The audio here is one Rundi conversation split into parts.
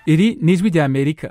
iri ni ijwi rya amerika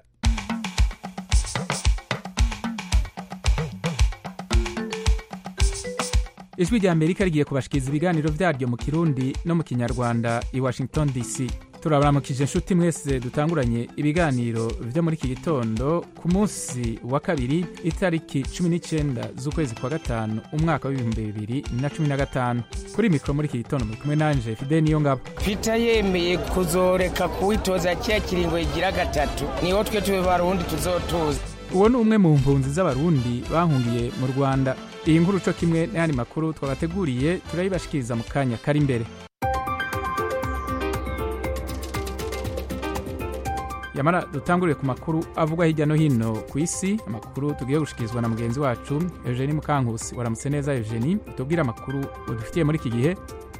ijwi rya amerika rigiye kubashikiriza ibiganiro vyaryo mu kirundi no mu kinyarwanda i washington dc turabaramukije inshuti mwese dutanguranye ibiganiro vyo muri iki gitondo ku munsi wa kabiri itariki cumi n'icenda z'ukwezi kwa gatanu umwaka w'ibihumbi bibiri na cumi na gatanu kuri mikoro muri iki gitondo muri kumwe nanje fide niyo ngabo peter yemeye kuzoreka kuwitoza kiya kiringo igira gatatu niho twe tube barundi tuzotuza uwo ni umwe mu mpunzi z'abarundi bahungiye mu rwanda iyi nkuru co kimwe n'ayandi makuru twabateguriye turayibashikiriza mu kanya kari imbere yamara dutangurire ku makuru avugwa hirya no hino ku isi amakuru tugiye gushikirizwa na mugenzi wacu eugenie mukankusi waramutse neza eugenie tubwire amakuru udufitiye muri iki gihe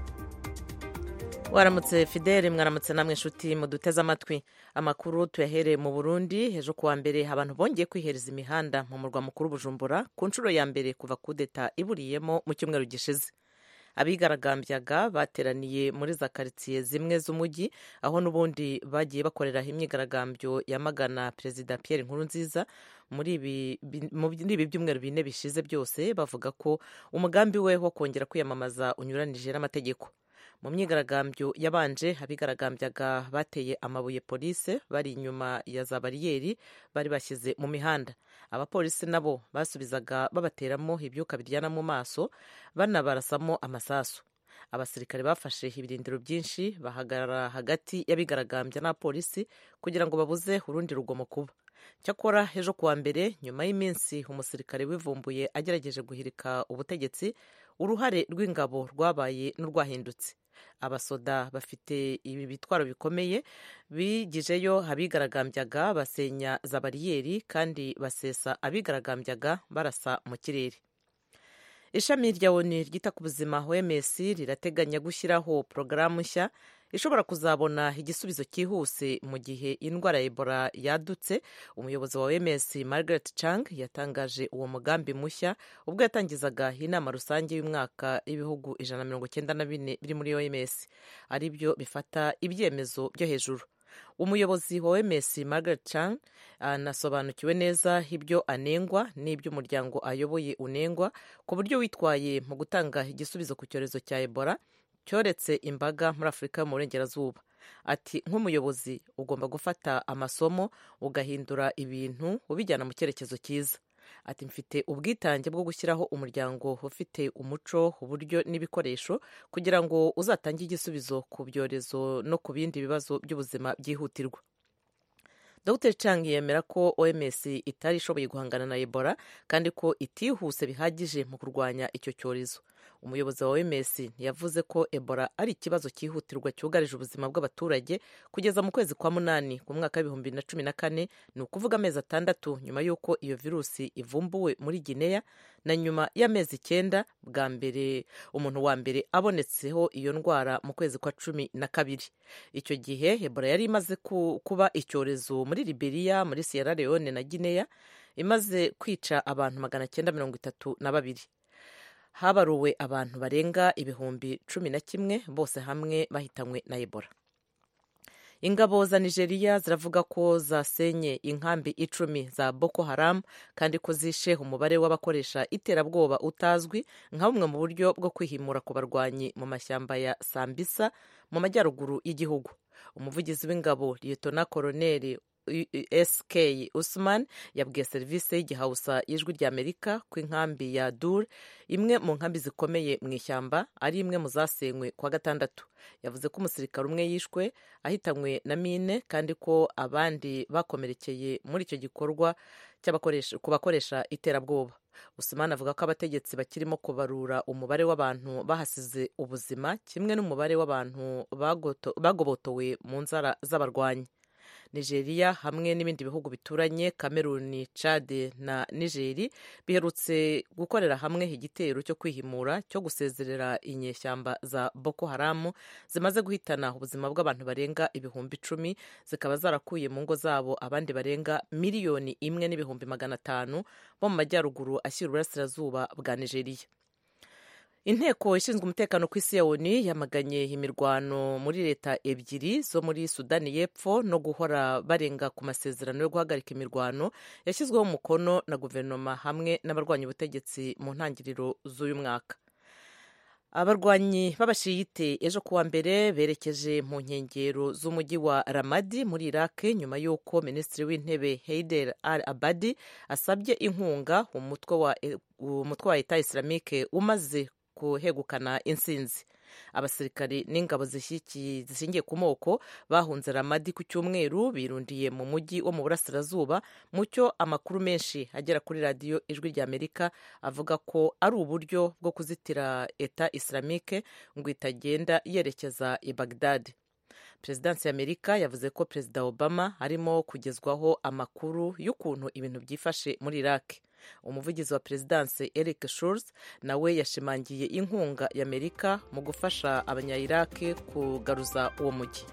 waramutse fidele mwaramutse namwe inshuti muduteze amatwi amakuru tuyahereye mu burundi ejo kuwa mbere abantu bongeye kwihereza imihanda mu murwa mukuru bujumbura ku nshuro ya mbere kuva kudeta iburiyemo mu cyumweru gishize abigaragambyaga bateraniye muri za karitsiye zimwe z'umujyi aho n'ubundi bagiye bakoreraho imyigaragambyo yamagana perezida Pierre Nkurunziza muri ibi byumweru bine bishize byose bavuga ko umugambi we wo kongera kwiyamamaza unyuranije n'amategeko mu myigaragambyo yabanje abigaragambyaga bateye amabuye polise bari inyuma ya za bariyeri bari bashyize mu mihanda abapolisi nabo basubizaga babateramo ibyuka biryana mu maso banabarasamo amasasu abasirikare bafashe ibirindiro byinshi bahagarara hagati y'abigaragambya n'abapolisi kugira ngo babuze urundi rugomo kuba cyakora ejo kuwa mbere nyuma y'iminsi umusirikare wivumbuye agerageje guhirika ubutegetsi uruhare rw'ingabo rwabaye n'urwahindutse abasoda bafite ibi bitwaro bikomeye bigijeyo abigaragambyaga basenya za bariyeri kandi basesa abigaragambyaga barasa mu kirere ishami rya oni ryita ku buzima oms rirateganya gushyiraho porogaramu nshya ishobora kuzabona igisubizo cyihuse mu gihe indwara ya ebola yadutse umuyobozi wa oms margaret chang yatangaje uwo mugambi mushya ubwo yatangizaga inama rusange y'umwaka y'ibihugu ijana na mirongo icyenda na bine biri muri oms ari byo bifata ibyemezo byo hejuru umuyobozi wa oms margaret chang anasobanukiwe neza ibyo anengwa n'ibyo umuryango ayoboye unengwa ku buryo witwaye mu gutanga igisubizo ku cyorezo cya ebola cyoretse imbaga muri afurika mu burengerazuba ati nk'umuyobozi ugomba gufata amasomo ugahindura ibintu ubijyana mu cyerekezo cyiza ati mfite ubwitange bwo gushyiraho umuryango ufite umuco uburyo n'ibikoresho kugira ngo uzatange igisubizo ku byorezo no ku bindi bibazo by'ubuzima byihutirwa dr chang yemera ko oms itari ishoboye guhangana na ebola kandi ko itihuse bihagije mu kurwanya icyo cyorezo umuyobozi wa oms yavuze ko ebola ari ikibazo cyihutirwa cyugarije ubuzima bw'abaturage kugeza mu kwezi kwa munani ku mwaka w'ibihumbi bibiri na cumi na kane ni ukuvuga amezi atandatu nyuma y'uko iyo virusi ivumbuwe muri gineya na nyuma y'amezi icyenda bwa mbere umuntu wa mbere abonetseho iyo ndwara mu kwezi kwa cumi na kabiri icyo gihe ebola yari imaze kuba icyorezo muri liberiya muri sierra leone na gineya imaze kwica abantu magana cyenda mirongo itatu na babiri habaruwe abantu barenga ibihumbi cumi na kimwe bose hamwe bahitanywe na ebola ingabo za nigeria ziravuga ko zasenye inkambi icumi za boko haram kandi ko zishe umubare w'abakoresha iterabwoba utazwi nka bumwe mu buryo bwo kwihimura ku barwanyi mu mashyamba ya sambisa mu majyaruguru y'igihugu umuvugizi w'ingabo liyetona koroneri sk usman yabwiye serivisi y'igihausa y'ijwi ry'amerika ko inkambi ya dur imwe mu nkambi zikomeye mu ishyamba ari imwe mu zasenywe kwa gatandatu yavuze ko umusirikare umwe yishwe ahitanywe na mine kandi ko abandi bakomerekeye muri icyo gikorwa ku bakoresha iterabwoba usman avuga ko abategetsi bakirimo kubarura umubare w'abantu bahasize ubuzima kimwe n'umubare w'abantu bagobotowe mu nzara z'abarwanyi nigeria hamwe n'ibindi bihugu bituranye kameruni cade na nigeri biherutse gukorera hamwe igitero cyo kwihimura cyo gusezerera inyeshyamba za boko haramu zimaze guhitana ubuzima bw'abantu barenga ibihumbi icumi zikaba zarakuye mu ngo zabo abandi barenga miliyoni imwe n'ibihumbi magana atanu bo mu majyaruguru ashyira uburasirazuba bwa nigeria inteko ishinzwe umutekano ku isi ya onu yamaganye imirwano muri leta ebyiri zo muri sudani y'epfo no guhora barenga ku masezerano yo guhagarika imirwano yashyizweho umukono na guverinoma hamwe n'abarwanya ubutegetsi mu ntangiriro z'uyu mwaka abarwanyi b'abashiyite ejo kuwa mbere berekeje mu nkengero z'umujyi wa ramadi muri iraq nyuma y'uko minisitiri w'intebe heider al abadi asabye inkunga umutwe wa, umutwe wa eta islamike umaze kuhegukana insinzi abasirikari n'ingabo zishingiye ku moko bahunze ramadi ku cyumweru birundiye mu mujyi wo mu burasirazuba mu cyo amakuru menshi agera kuri radiyo ijwi ry'amerika avuga ko ari uburyo bwo kuzitira eta islamike ngo itagenda yerekeza i bagdad perezidansi y'amerika yavuze ko perezida obama arimo kugezwaho amakuru y'ukuntu ibintu byifashe muri iraq umuvugizi wa perezidansi eric shurs nawe yashimangiye inkunga y'amerika mu gufasha abanya-iraq kugaruza uwo mujyi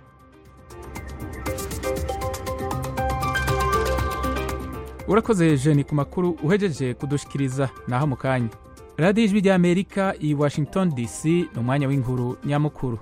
urakoze jeni ku makuru uhejeje kudushikiriza naho mu kanya radiyo ijwi ry'amerika i washington dc ni umwanya w'inkuru nyamukuru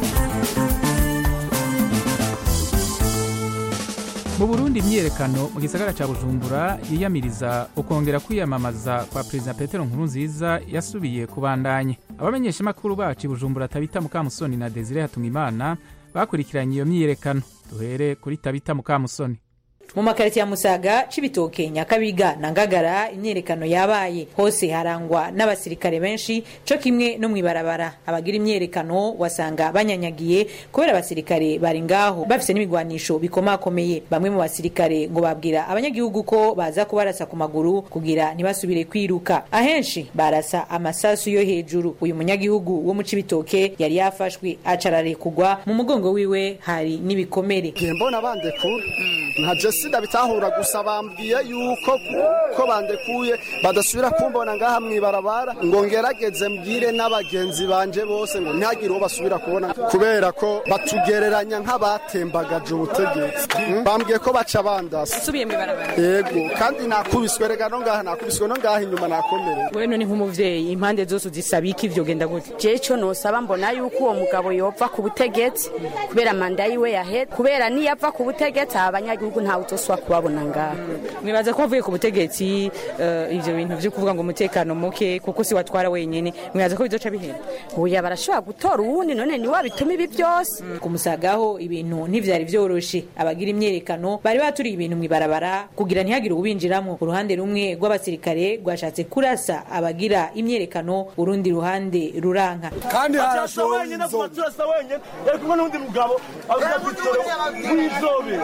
mu burundi imyiyerekano mu gisagara cya bujumbura yiyamiriza ukongera kwiyamamaza kwa perezida petero nkurunziza yasubiye kubandanya abamenyeshamakuru bacu i bujumbura tabita mukamusoni na desire hatumimana bakurikiranye iyo myiyerekano duhere kuri tabita mukamusoni mu makarito ya musaga cibitoke nyakabiga na ngagara imyerekano yabaye hose harangwa n'abasirikare benshi co kimwe no mwibarabara abagira imyerekano wasanga banyanyagiye kubera abasirikare bari ngaho bafise n'ibigwanisho bikomakomeye bamwe mu basirikare ngo babwira abanyagihugu ko baza kubarasa ku maguru kugira ntibasubire kwiruka ahenshi barasa amasasu yo hejuru uyu munyagihugu wo mu cibitoke yari yafashwe acararekugwa mu mugongo wiwe hari n'ibikomere mbona bandekura nka sida bitahura gusa bambwiye yuko ko bandekuye badasubira kumbona ngaha mwibarabara ngo ngerageze mbwire n'abagenzi banje bose ngo ntihagire uwo basubira kubona kubera ko batugereranya nk'abatembagaje ubutegetsi bambwiye ko baca bandasa usubiye mwibarabara yego kandi nakubiswe rega no ngaha nakubiswe no ngaha inyuma nakomereye we none nk'umuvyeyi impande zose uzisaba iki ivyo genda gute je co nosaba mbona yuko uwo mugabo yopfa ku butegetsi kubera manda yiwe yahera kubera niyapfa ku butegetsi abanyagihugu ntawe utoswa kubabona ngaha mwibaza ko wavuye ku butegetsi uh, ivyo bintu vyo kuvuga ngo umutekano muke kuko si watwara wenyene mwibaza ko bizoca bihera oya barashobora gutora uwundi none niwe abituma ibi byose mm. kumusagaho ibintu ntivyari vyoroshe abagira imyerekano bari baturiye ibintu mwibarabara kugira ntihagire ubinjiramo uruhande rumwe rw'abasirikare rwashatse kurasa abagira imyerekano urundi ruhande ruranka kandi harashowenyene turasa wenyene yari kumwe n'undi mugabo w'izobe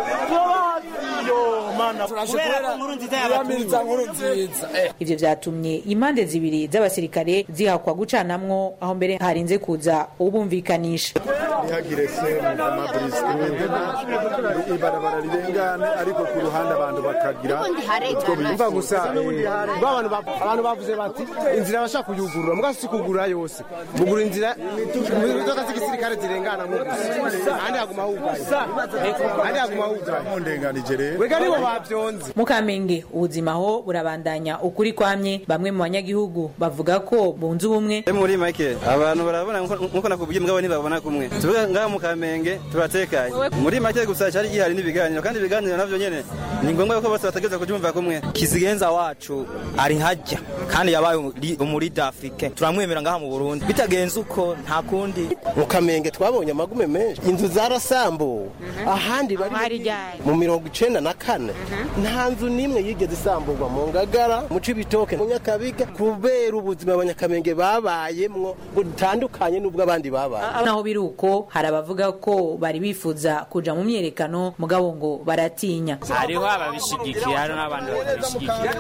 ivyo vyatumye impande zibiri z'abasirikare zihakwa gucanamwo aho mbere harinze kuza ubumvikanisha ntihagire ibarabara rirengane ariko ku ruhande abantu bakagira utwo biyumva gusa abantu bavuze bati inzira bashaka kuyugurura muga si kugurura yose bugura inzira imodoka z'igisirikare zirengana mu gusa ahandi haguma hugaye ahandi haguma hugaye mundenganije rero wega nibo bavyonze mu kamenge ubuzima ho burabandanya ukuri kwamye bamwe mu banyagihugu bavuga ko bunze ubumwe muri make abantu barabona nkuko nakubwiye mugabo ntibabona kumwe tuvuga ngaha mu kamenge turatekanye muri make gusa cyari gihari n'ibiganiro kandi ibiganiro navyo nyene ni ngombwa yuko bose bategereza kubyumva kumwe kizigenza wacu ari hajya kandi yabaye umurida afrike turamwemera ngaha mu burundi bitagenze uko nta kundi mu kamenge twabonye amagume menshi inzu zarasambuwe ahandi bari mu mirongo icenda na kane nta nzu n'imwe yigeze isamburwa mu ngagara mu cibitoke mu nyakabiga kubera ubuzima abanyakamenge babayemwo ngo dutandukanye n'ubwo abandi babaye naho biri uko hari abavuga ko bari bifuza kuja mu myerekano mugabo ngo baratinya hariho ababishigikiye hari n'abandi batabishigikiye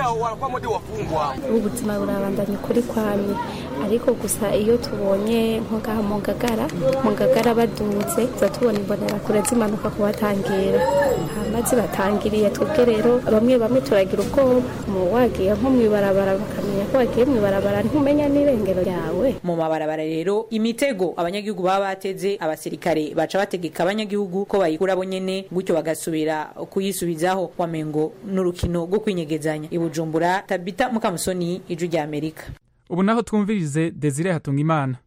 ubuzima burabandanya ukuri kwamye ariko gusa iyo tubonye nko ngaha mu ngagara mu ngagara baduze tuza tubona imbonerakure zimanuka kubatangira hama zibatangiriye twebwe rero bamwe bamwe turagira ubwoba mu wagiye nko mw'ibarabara bakamenya ko wagiye mw'ibarabara ntumenya n'irengero ryawe mu mabarabara rero imitego abanyagihugu baba bateze abasirikare baca bategeka abanyagihugu ko bayikura bo nyene gutyo bagasubira kuyisubizaho wamengo n'urukino rwo kwinyegezanya i bujumbura tabita mukamusoni ijwi rya amerika ubu naho twumvirize desire hatunga imana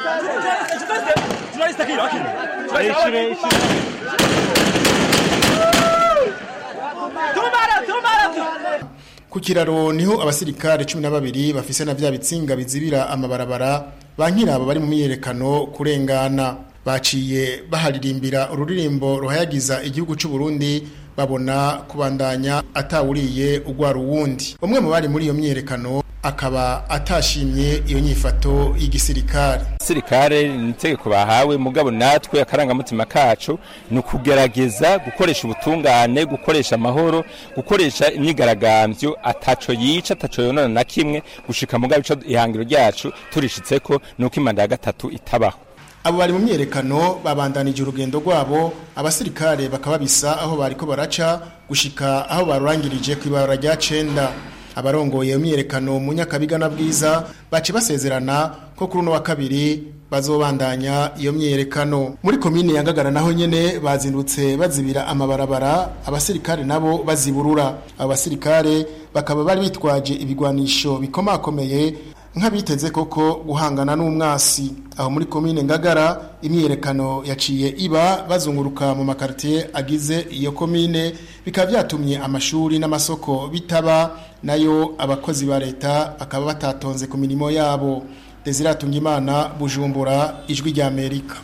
ku kiraro niho abasirikare cumi na babiri bafise na vya bitsinga bizibira amabarabara bankirabo bari mu myiyerekano kurengana baciye baharirimbira ururirimbo ruhayagiza igihugu cy'u Burundi babona kubandanya atawuriye ugwara uwundi umwe mu bari muri iyo myiyerekano akaba atashimye iyo nyifato y'igisirikare sirikare ni itegeko bahawe mugabo natwe akarangamutima kacu ni ukugerageza gukoresha ubutungane gukoresha amahoro gukoresha imyigaragambyo ataco yica ataco yonona na kimwe gushika mugabo ico ihangiro ryacu turishitseko ni uko imanda ya gatatu itabaho abo bari mu myerekano babandanije urugendo rwabo abasirikare bakaba bisa aho bariko baraca gushika aho barurangirije ku ibarura rya cenda abarongoye iyo myerekano mu nyakabiga na bwiza baci basezerana ko kuri uno wa kabiri bazobandanya iyo myerekano muri komine ya Ngagara naho nyene bazindutse bazibira amabarabara abasirikare nabo baziburura abo basirikare bakaba bari bitwaje ibigwanisho bikomakomeye nk'abiteze koko guhangana n'umwasi aho muri komine Ngagara imyerekano yaciye iba bazunguruka mu makartier agize iyo komine bikaba byatumye amashuri n'amasoko bitaba nayo abakozi ba leta bakaba batatonze ku mirimo yabo Desire Tungimana Bujumbura ijwi rya Amerika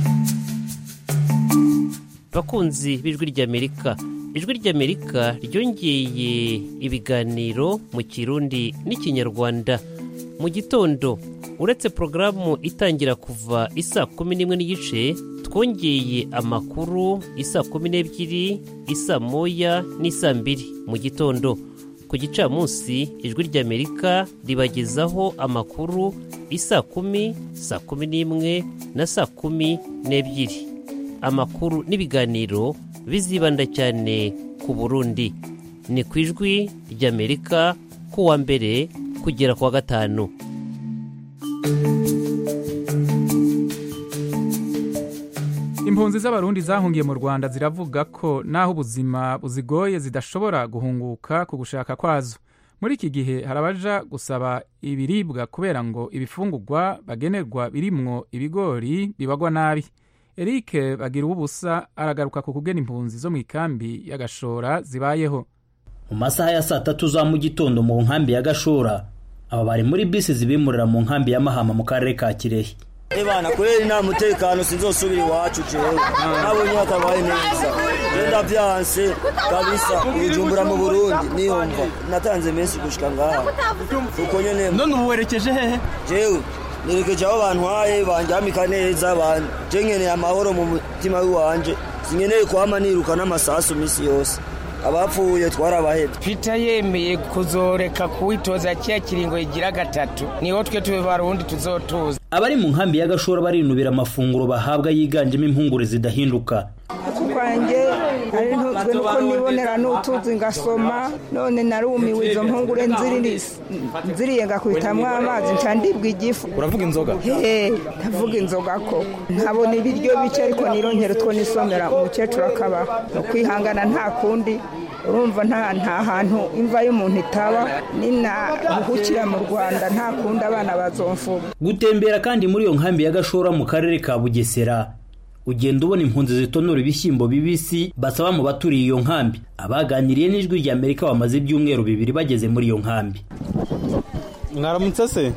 bakunzi b'ijwi ry'amerika ijwi ry'amerika ryongeye ibiganiro mu kirundi n'ikinyarwanda mu gitondo uretse porogaramu itangira kuva isa kumi n'imwe n'igice twongeye amakuru isa kumi n'ebyiri isa moya n'isa mbiri mu gitondo ku gicamunsi ijwi ry'amerika ribagezaho amakuru isa kumi saa kumi n'imwe na saa kumi n'ebyiri amakuru n'ibiganiro bizibanda cyane ku burundi ni ku ijwi ry'amerika kuwa mbere kugera ku wa gatanu impunzi z'abarundi zahungiye mu rwanda ziravuga ko naho ubuzima buzigoye zidashobora guhunguka ku gushaka kwazo muri iki gihe hari abaja gusaba ibiribwa kubera ngo ibifungurwa bagenerwa birimwo ibigori bibagwa nabi eric bagira ubusa aragaruka ku kugena impunzi zo mu ikambi y'agashora zibayeho mu masaha ya saa tatu za mu gitondo mu nkambi ya gashora aba bari muri bisi zibimurira mu nkambi ya mahama mu karere ka kirehe Ebana kweli nta mutekano sinzosubira iwacu jewe nabonye hatabaye neza genda vyanse kabisa ujumbura mu Burundi niyumva natanze menshi gushika ngaha uko nyene none ubu werekeje hehe jewe nerekeje aho bantwaye bandyamika neza je nkeneye amahoro mu mutima w'iwanje sinkeneye kwama niruka n'amasasu misi yose abapfuye twarabahebye peter yemeye kuzoreka kuwitoza kiya kiringo igira gatatu niho twe tube barundi tuzotuza abari mu nkambi y'agashora barinubira amafunguro bahabwa yiganjemo impungure zidahinduka kwanjye ari ntuzwe nuko nibonera n'utuzi ngasoma none narumiwe izo mpungure nziriye ngakubitamwo amazi nca ndibwa igifu uravuga inzoga he ndavuga inzoga koko nkabona ibiryo bike ariko nironkera utwo nisomera umukecuru akaba ni ukwihangana nta kundi urumva nta nta hantu imva y'umuntu itaba ninaruhukira mu rwanda nta kundi abana bazomfuga gutembera kandi muri iyo nkambi y'agashora mu karere ka bugesera ugenda ubona impunzi zitonora ibishyimbo bibisi basaba mu baturiye iyo nkambi abaganiriye n'ijwi rya amerika bamaze ibyumweru bibiri bageze muri iyo nkambi mwaramutse se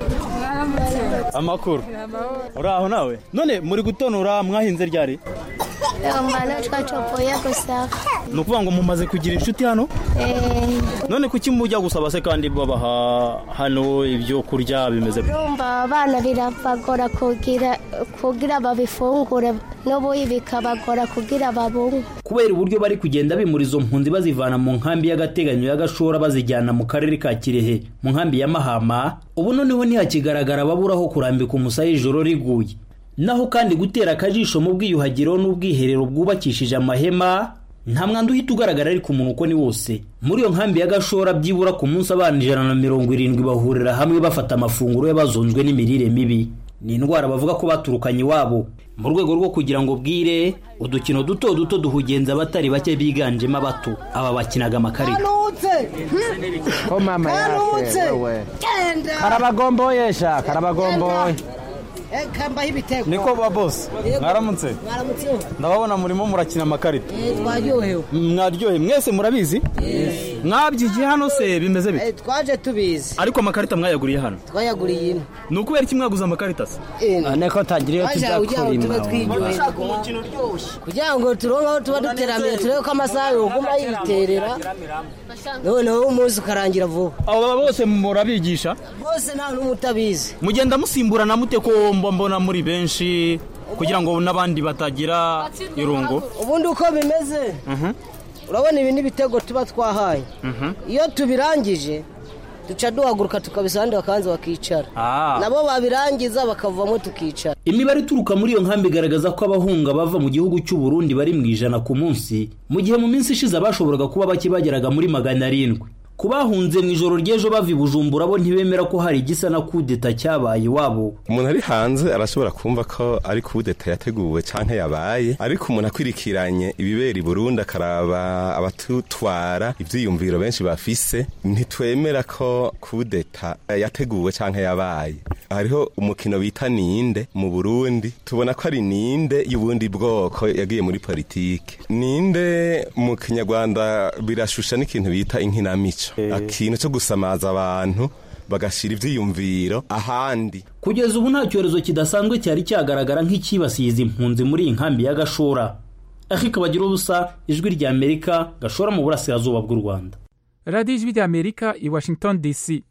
amakuru uraho nawe none muri gutonora mwahinze ryari ngana twacopoye gusa ni ukuvuga ngo mumaze kugira inshuti hano none kuki mujya gusaba se kandi babaha hano ibyo kurya bimeze urumva abana birabagora kugira kugira babifungure n'ubuyi bikabagora kugira babungwe kubera uburyo bari kugenda bimura izo mpunzi bazivana mu nkambi y'agateganyo y'agashora bazijyana mu karere ka kirehe mu nkambi ya mahama ubu noneho ntihakigaragara ababuraho kurambika umusaya ijoro riguye naho kandi gutera akajisho mu bwiyuhagiro n'ubwiherero bwubakishije amahema nta mwanda uhita ugaragara ariko umuntu uko ni wose muri iyo nkambi y'agashora byibura ku munsi abana ijana na mirongo irindwi bahurira hamwe bafata amafunguro y'abazonzwe n'imirire mibi ni indwara bavuga ko baturukanye iwabo mu rwego rwo kugira ngo bwire udukino duto duto duhugenza abatari bake biganjemo abato aba bakinaga amakarita ko mama yake wewe karabagomboyesha karabagomboye kambaho ibitego niko ba boss mwaramutse mwaramutse ndababona murimo murakina amakarita twaryohewe mwaryohe mwese murabizi mwabyigiye hano se bimeze bite twaje tubizi ariko amakarita mwayaguriye hano twayaguriye ino ni ukubera iki mwaguze amakarita se niko tagira iyo tujya tuba twiryoheye kugira ngo turonke aho tuba duteramiye turebe ko amasaha yoguma yiterera noneho umunsi ukarangira vuba abo bose murabigisha bose nta n'umwe utabizi mugenda musimburana mute ko mba mbona muri benshi kugira ngo n'abandi batagira irungu ubundi uko bimeze urabona ibi n'ibitego tuba twahaye iyo tubirangije duca duhaguruka tukabisa abandi bakabanza bakicara nabo babirangiza bakavamo tukicara imibare ituruka muri iyo nkambi igaragaza ko abahunga bava mu gihugu cy'u Burundi bari mu ijana ku munsi mu gihe mu minsi ishize abashoboraga kuba bake bageraga muri magana arindwi ku bahunze mu ijoro ry'ejo bava i bujumbura bo ntibemera ko hari igisa na kudeta cyabaye iwabo umuntu ari hanze arashobora kumva ko ari kudeta yateguwe canke yabaye ariko umuntu akwirikiranye ibibera i burundi akaraba abatutwara ivyiyumviro benshi bafise ntitwemera ko kudeta yateguwe canke yabaye hariho umukino bita ninde mu burundi tubona ko ari ninde y'ubundi bwoko yagiye muri politike ninde mu kinyarwanda birashusha n'ikintu bita inkinamico ikintu cyo gusamaza abantu bagashyira ibyiyumviro ahandi kugeza ubu nta cyorezo kidasanzwe cyari cyagaragara nk'icyibasiye izi mpunzi muri iyi nkambi ya gashora ariko bagira ubusa ijwi rya amerika gashora mu burasirazuba bw'u rwanda radiyo ijwi rya amerika i washington dc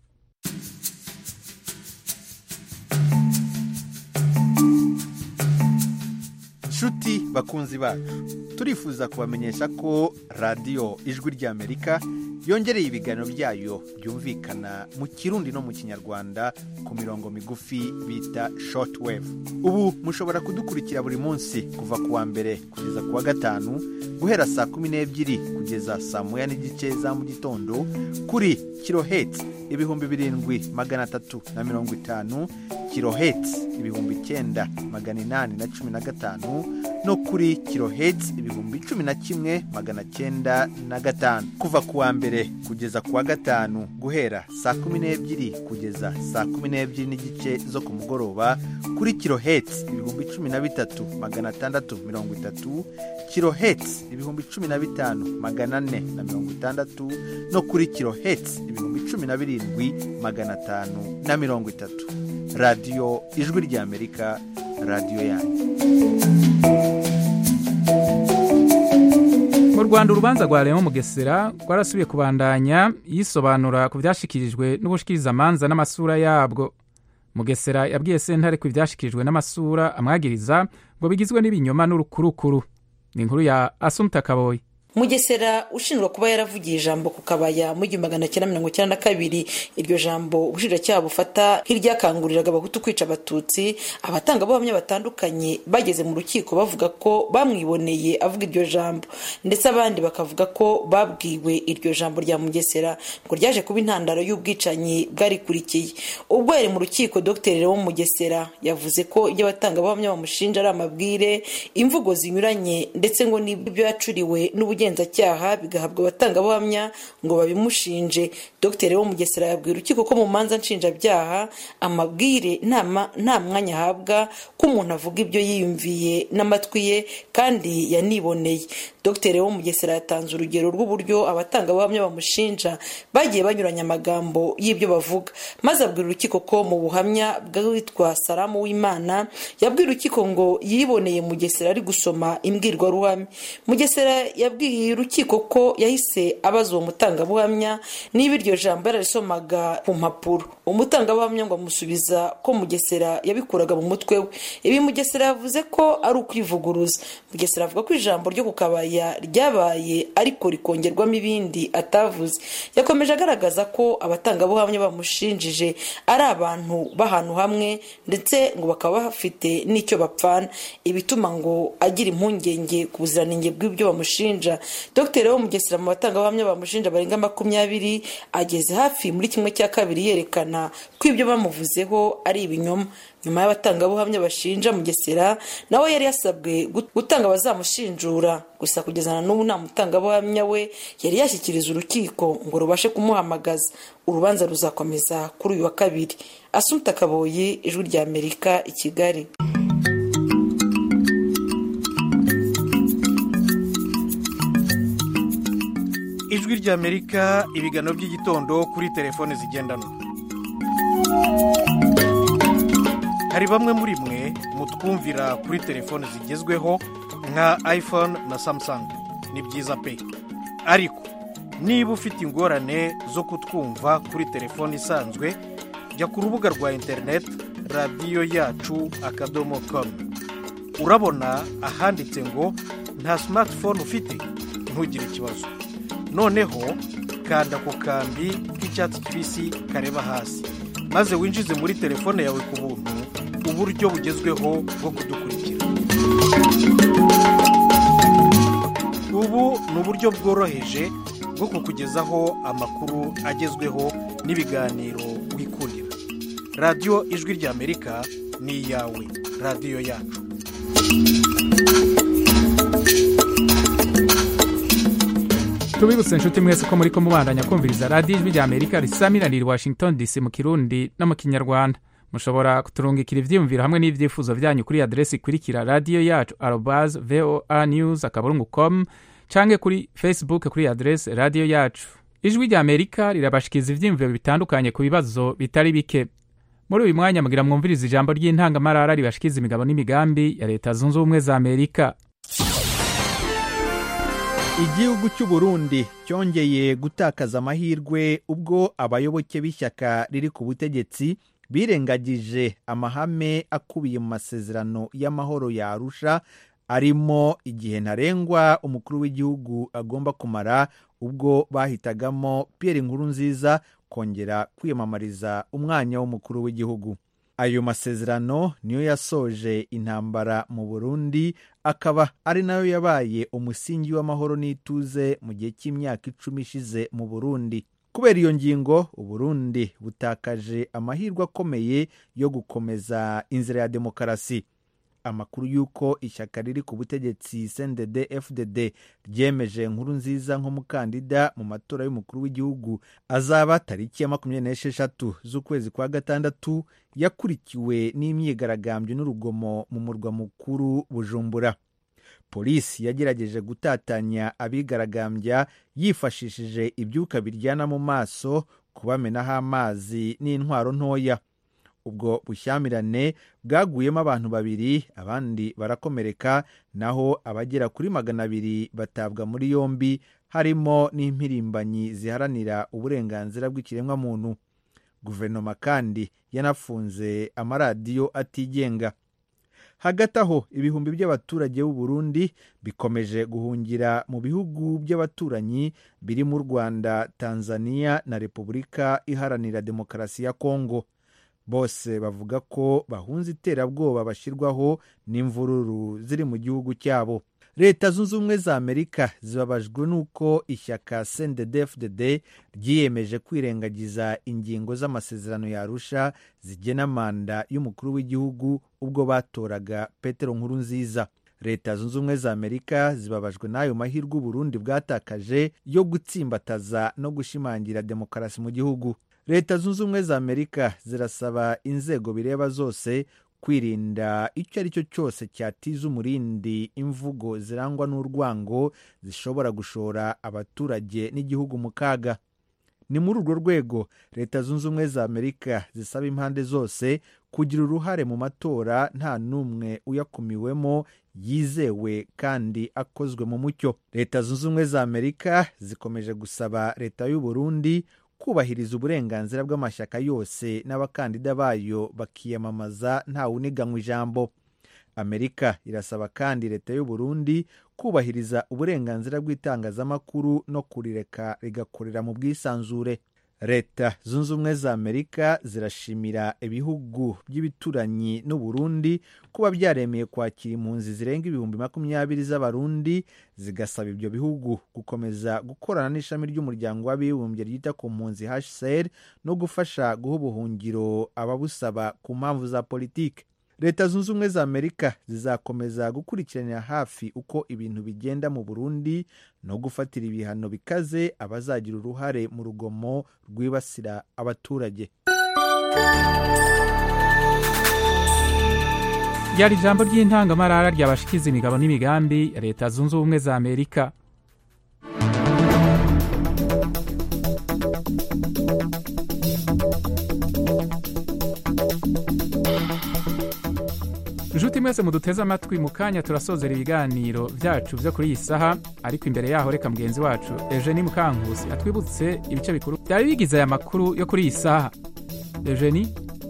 nshuti bakunzi bacu turifuza kubamenyesha ko radiyo ijwi ry'amerika yongereye ibiganiro byayo byumvikana mu kirundi no mu kinyarwanda ku mirongo migufi bita shortwave ubu mushobora kudukurikira buri munsi kuva ku wa mbere kugeza ku wa gatanu guhera saa kumi n'ebyiri kugeza saa moya n'igice za mu gitondo kuri kirohetsi ibihumbi birindwi magana atatu na mirongo itanu kirohetsi ibihumbi icyenda magana inani na cumi na gatanu no kuri kirohetsi ibihumbi cumi na kimwe magana cyenda na gatanu kuva ku wa mbere kugeza ku wa gatanu guhera saa kumi n'ebyiri kugeza saa kumi n'ebyiri n'igice zo ku mugoroba kuri kirohetsi ibihumbi cumi na bitatu magana atandatu mirongo itatu kirohetsi ibihumbi cumi na bitanu magana ane na mirongo itandatu no kuri kirohetsi ibihumbi cumi na birindwi magana atanu na mirongo itatu radiyo ijwi ry'amerika radiyo yanyu mu rwanda urubanza rwa leon mugesera rwarasubiye kubandanya yisobanura ku byashyikirijwe n'ubushikirizamanza n'amasura yabwo mugesera yabwiye sentare ku byashyikirijwe n'amasura amwagiriza ngo bigizwe n'ibinyoma n'urukurukuru ni inkuru ya asumta kaboyi mugesera ushinjwa kuba yaravugiye ijambo ku kabaya mu igihumbi magana cyenda mirongo icyenda na kabiri iryo jambo ubushinjacyaha bufata nk'iryakanguriraga abahutu kwica abatutsi abatangabuhamya batandukanye bageze mu rukiko bavuga ko bamwiboneye avuga iryo jambo ndetse abandi bakavuga ko babwiwe iryo jambo rya mugesera ngo ryaje kuba intandaro y'ubwicanyi bwarikurikiye ubwo yari mu rukiko dr leon mugesera yavuze ko ibyo abatangabuhamya bamushinja ari amabwire imvugo zinyuranye ndetse ngo n'ibyo yacuriwe n'ubugenzacyaha ubugenzacyaha bigahabwa abatangabuhamya ngo babimushinje dr wo mugesera yabwira urukiko ko mu manza nshinjabyaha amabwire nta mwanya ahabwa ko umuntu avuga ibyo yiyumviye n'amatwi ye kandi yaniboneye dr wo mugesera yatanze urugero rw'uburyo abatangabuhamya bamushinja bagiye banyuranya amagambo y'ibyo bavuga maze abwira urukiko ko mu buhamya bw'uwitwa salamu w'imana yabwira urukiko ngo yiboneye mugesera ari gusoma imbwirwaruhame mugesera yabwiye urukiko ko yahise abaza uwo mutangabuhamya niba iryo jambo yararisomaga ku mpapuro umutangabuhamya ngo amusubiza ko mugesera yabikuraga mu mutwe we ibi mugesera yavuze ko ari ukwivuguruza mugesera avuga ko ijambo ryo ku kabaya ryabaye ariko rikongerwamo ibindi atavuze yakomeje agaragaza ko abatangabuhamya bamushinjije ari abantu b'ahantu hamwe ndetse ngo bakaba bafite n'icyo bapfana ibituma ngo agira impungenge ku buziranenge bw'ibyo bamushinja dr wo mugesera mu batangabuhamya bamushinja barenga makumyabiri ageze hafi muri kimwe cya kabiri yerekana ko ibyo bamuvuzeho ari ibinyoma nyuma y'abatangabuhamya bashinja mugesera nawe yari yasabwe gutanga abazamushinjura gusa kugeza na n'ubu nta mutangabuhamya we yari yashyikiriza urukiko ngo rubashe kumuhamagaza urubanza ruzakomeza kuri uyu wa kabiri asumta kaboyi ijwi rya amerika i kigali ijwi ry'amerika ibiganiro by'igitondo kuri telefone zigendanwa hari bamwe muri mwe mutwumvira kuri telefone zigezweho nka iphone na samsung ni byiza pe ariko niba ufite ingorane zo kutwumva kuri telefone isanzwe jya ku rubuga rwa interineti radiyo yacu akadomo komu urabona ahanditse ngo nta simatifone ufite ntugire ikibazo noneho kanda ku kambi k'icyatsi kibisi kareba hasi maze winjize muri telefone yawe ku buntu uburyo bugezweho bwo kudukurikira ubu ni uburyo bworoheje bwo kukugezaho amakuru agezweho n'ibiganiro wikurira radiyo ijwi ry'amerika ni iyawe radiyo yacu tubibutse inshuti mwese ko muri ko mubandanya kumviriza radiyo ijwi rya amerika risamiraniye washington dc mu kirundi no mu kinyarwanda mushobora kuturungikira ibyiyumviro hamwe n'ibyifuzo byanyu kuri aderesi ikurikira radiyo yacu arobaze voa news akaburungu com cyangwa kuri facebook kuri aderesi radiyo yacu ijwi rya amerika rirabashikiriza ibyiyumviro bitandukanye ku bibazo bitari bike muri uyu mwanya mugira mwumviriza ijambo ry'intangamarara ribashikiriza imigabo n'imigambi ya leta zunze ubumwe za amerika igihugu cy'u Burundi cyongeye gutakaza amahirwe ubwo abayoboke b'ishyaka riri ku butegetsi birengagije amahame akubiye mu masezerano y'amahoro ya arusha arimo igihe ntarengwa umukuru w'igihugu agomba kumara ubwo bahitagamo Pierre Nkurunziza kongera kwiyamamariza umwanya w'umukuru w'igihugu ayo masezerano niyo yasoje intambara mu burundi akaba ari nayo yabaye umusingi w'amahoro n'ituze mu gihe cy'imyaka icumi ishize mu burundi kubera iyo ngingo uburundi butakaje amahirwe akomeye yo gukomeza inzira ya demokarasi amakuru y'uko ishyaka riri ku butegetsi cndd fdd ryemeje nkuru nziza nk'umukandida mu matora y'umukuru w'igihugu azaba tariki ya makumyabiri n'esheshatu z'ukwezi kwa gatandatu yakurikiwe n'imyigaragambyo n'urugomo mu murwa mukuru bujumbura polisi yagerageje gutatanya abigaragambya yifashishije ibyuka biryana mu maso kubamenaho amazi n'intwaro ntoya ubwo bushyamirane bwaguyemo abantu babiri abandi barakomereka naho abagera kuri magana abiri batabwa muri yombi harimo n'impirimbanyi ziharanira uburenganzira bw'ikiremwamuntu guverinoma kandi yanafunze amaradiyo atigenga hagati aho ibihumbi by'abaturage b'u Burundi bikomeje guhungira mu bihugu by'abaturanyi biri mu rwanda tanzania na repubulika iharanira demokarasi ya kongo bose bavuga ko bahunze iterabwoba bashyirwaho n'imvururu ziri mu gihugu cyabo leta zunze ubumwe za amerika zibabajwe n'uko ishyaka cndd ryiyemeje kwirengagiza ingingo z'amasezerano yarusha zigena manda y'umukuru w'igihugu ubwo batoraga petero nkuru nziza leta zunze ubumwe za amerika zibabajwe n'ayo mahirwe uburundi bwatakaje yo gutsimbataza no gushimangira demokarasi mu gihugu leta zunze ubumwe za amerika zirasaba inzego bireba zose kwirinda icyo ari cyo cyose cyatiza umurindi imvugo zirangwa n'urwango zishobora gushora abaturage n'igihugu mu kaga ni muri urwo rwego leta zunze ubumwe za amerika zisaba impande zose kugira uruhare mu matora nta n'umwe uyakumiwemo yizewe kandi akozwe mu mucyo leta zunze ubumwe za amerika zikomeje gusaba leta y'u Burundi kubahiriza uburenganzira bw'amashyaka yose n'abakandida bayo bakiyamamaza ntawuniganywa ijambo amerika irasaba kandi leta y'u Burundi kubahiriza uburenganzira bw'itangazamakuru no kurireka rigakorera mu bwisanzure leta zunze ubumwe za amerika zirashimira ibihugu by'ibituranyi n'uburundi kuba byaremeye kwakira impunzi zirenga ibihumbi makumyabiri z'abarundi zigasaba ibyo bihugu gukomeza gukorana n'ishami ry'umuryango w'abibumbye ryita ku mpunzi hcr no gufasha guha ubuhungiro ababusaba ku mpamvu za politiki leta zunze ubumwe za amerika zizakomeza gukurikiranira hafi uko ibintu bigenda mu burundi no gufatira ibihano bikaze abazagira uruhare mu rugomo rwibasira abaturage ryari ijambo ry'intangamarara ryabashikiza imigabo n'imigambi ya leta zunze ubumwe za amerika inshuti mwese muduteze amatwi mu kanya turasozera ibiganiro byacu byo kuri iyi saha ariko imbere yaho reka mugenzi wacu eugenie mukankusi atwibutse ibice bikuru byari bigize aya makuru yo kuri iyi saha eugenie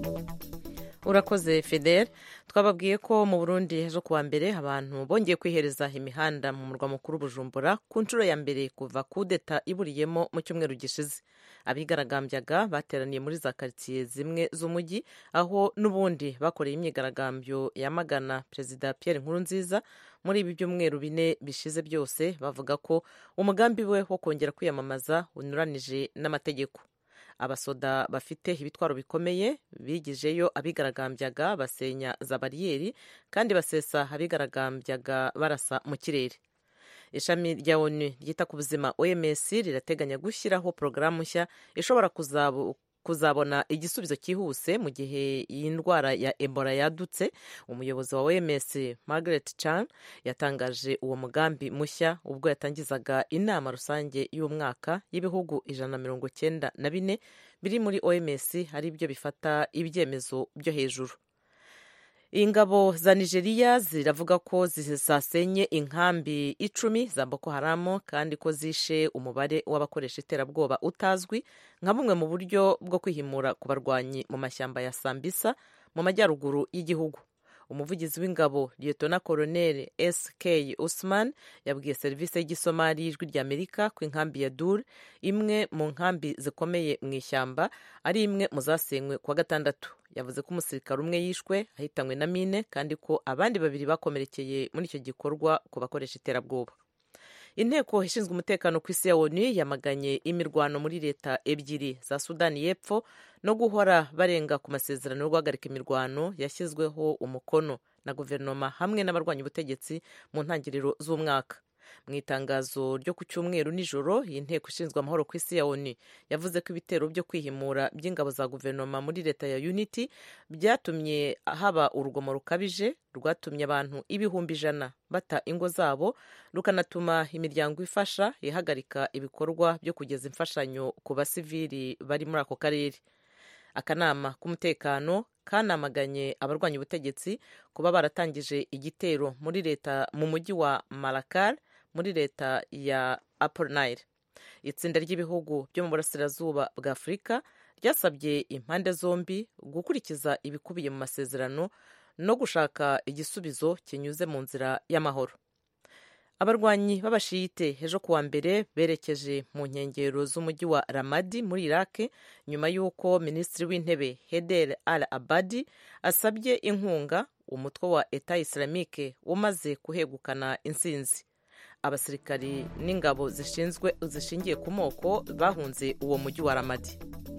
urakoze fidel twababwiye ko mu burundi ejo kuwa mbere abantu bongeye kwihereza imihanda mu murwa mukuru bujumbura ku nshuro ya mbere kuva kudeta iburiyemo mu cyumweru gishize abigaragambyaga bateraniye muri za karitsiye zimwe z'umujyi aho n'ubundi bakoreye imyigaragambyo yamagana perezida Pierre Nkurunziza muri ibi byumweru bine bishize byose bavuga ko umugambi we wo kongera kwiyamamaza unyuranije n'amategeko abasoda bafite ibitwaro bikomeye bigijeyo abigaragambyaga basenya za bariyeri kandi basesa abigaragambyaga barasa mu kirere ishami rya onu ryita ku buzima oms rirateganya gushyiraho porogaramu nshya ishobora kuzabona igisubizo cyihuse mu gihe iyi ndwara ya ebola yadutse umuyobozi wa oms margaret chan yatangaje uwo mugambi mushya ubwo yatangizaga inama rusange y'umwaka y'ibihugu ijana na mirongo cyenda na bine biri muri oms ari byo bifata ibyemezo byo hejuru ingabo za nigeria ziravuga ko zasenye inkambi icumi za boko haramu kandi ko zishe umubare w'abakoresha iterabwoba utazwi nka bumwe mu buryo bwo kwihimura ku barwanyi mu mashyamba ya sambisa mu majyaruguru y'igihugu umuvugizi w'ingabo liyetona koroneli sk usman yabwiye serivisi y'igisomari y'ijwi ry'amerika ko inkambi ya dur imwe mu nkambi zikomeye mu ishyamba ari imwe mu zasenywe kuwa gatandatu yavuze ko umusirikare umwe yishwe ahitanywe na mine kandi ko abandi babiri bakomerekeye muri icyo gikorwa ku bakoresha iterabwoba inteko ishinzwe umutekano ku isi ya onu yamaganye imirwano muri leta ebyiri za sudani y'epfo no guhora barenga ku masezerano yo guhagarika imirwano yashyizweho umukono na guverinoma hamwe n'abarwanya ubutegetsi mu ntangiriro z'umwaka mu itangazo ryo ku cyumweru nijoro iyi nteko ishinzwe amahoro ku isi ya onu yavuze ko ibitero byo kwihimura by'ingabo za guverinoma muri leta ya unity byatumye haba urugomo rukabije rwatumye abantu ibihumbi ijana bata ingo zabo rukanatuma imiryango ifasha ihagarika ibikorwa byo kugeza imfashanyo ku basivili bari muri ako karere akanama k'umutekano kanamaganye abarwanya ubutegetsi kuba baratangije igitero muri leta mu mujyi wa marakar muri leta ya Upper Nile itsinda ry'ibihugu byo mu burasirazuba bwa afurika ryasabye impande zombi gukurikiza ibikubiye mu masezerano no gushaka igisubizo kinyuze mu nzira y'amahoro abarwanyi b'abashiyite ejo kuwa mbere berekeje mu nkengero z'umujyi wa ramadi muri iraq nyuma y'uko minisitiri w'intebe heder al abadi asabye inkunga umutwe wa eta islamique umaze kuhegukana insinzi abasirikari n'ingabo zishinzwe zishingiye ku moko bahunze uwo mujyi wa ramadi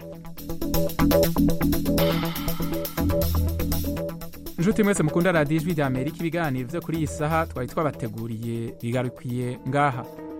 inshuti mwese mukunda radiyo ijwi rya amerika ibiganiro byo kuri iyi saha twari twabateguriye bigarukiye ngaha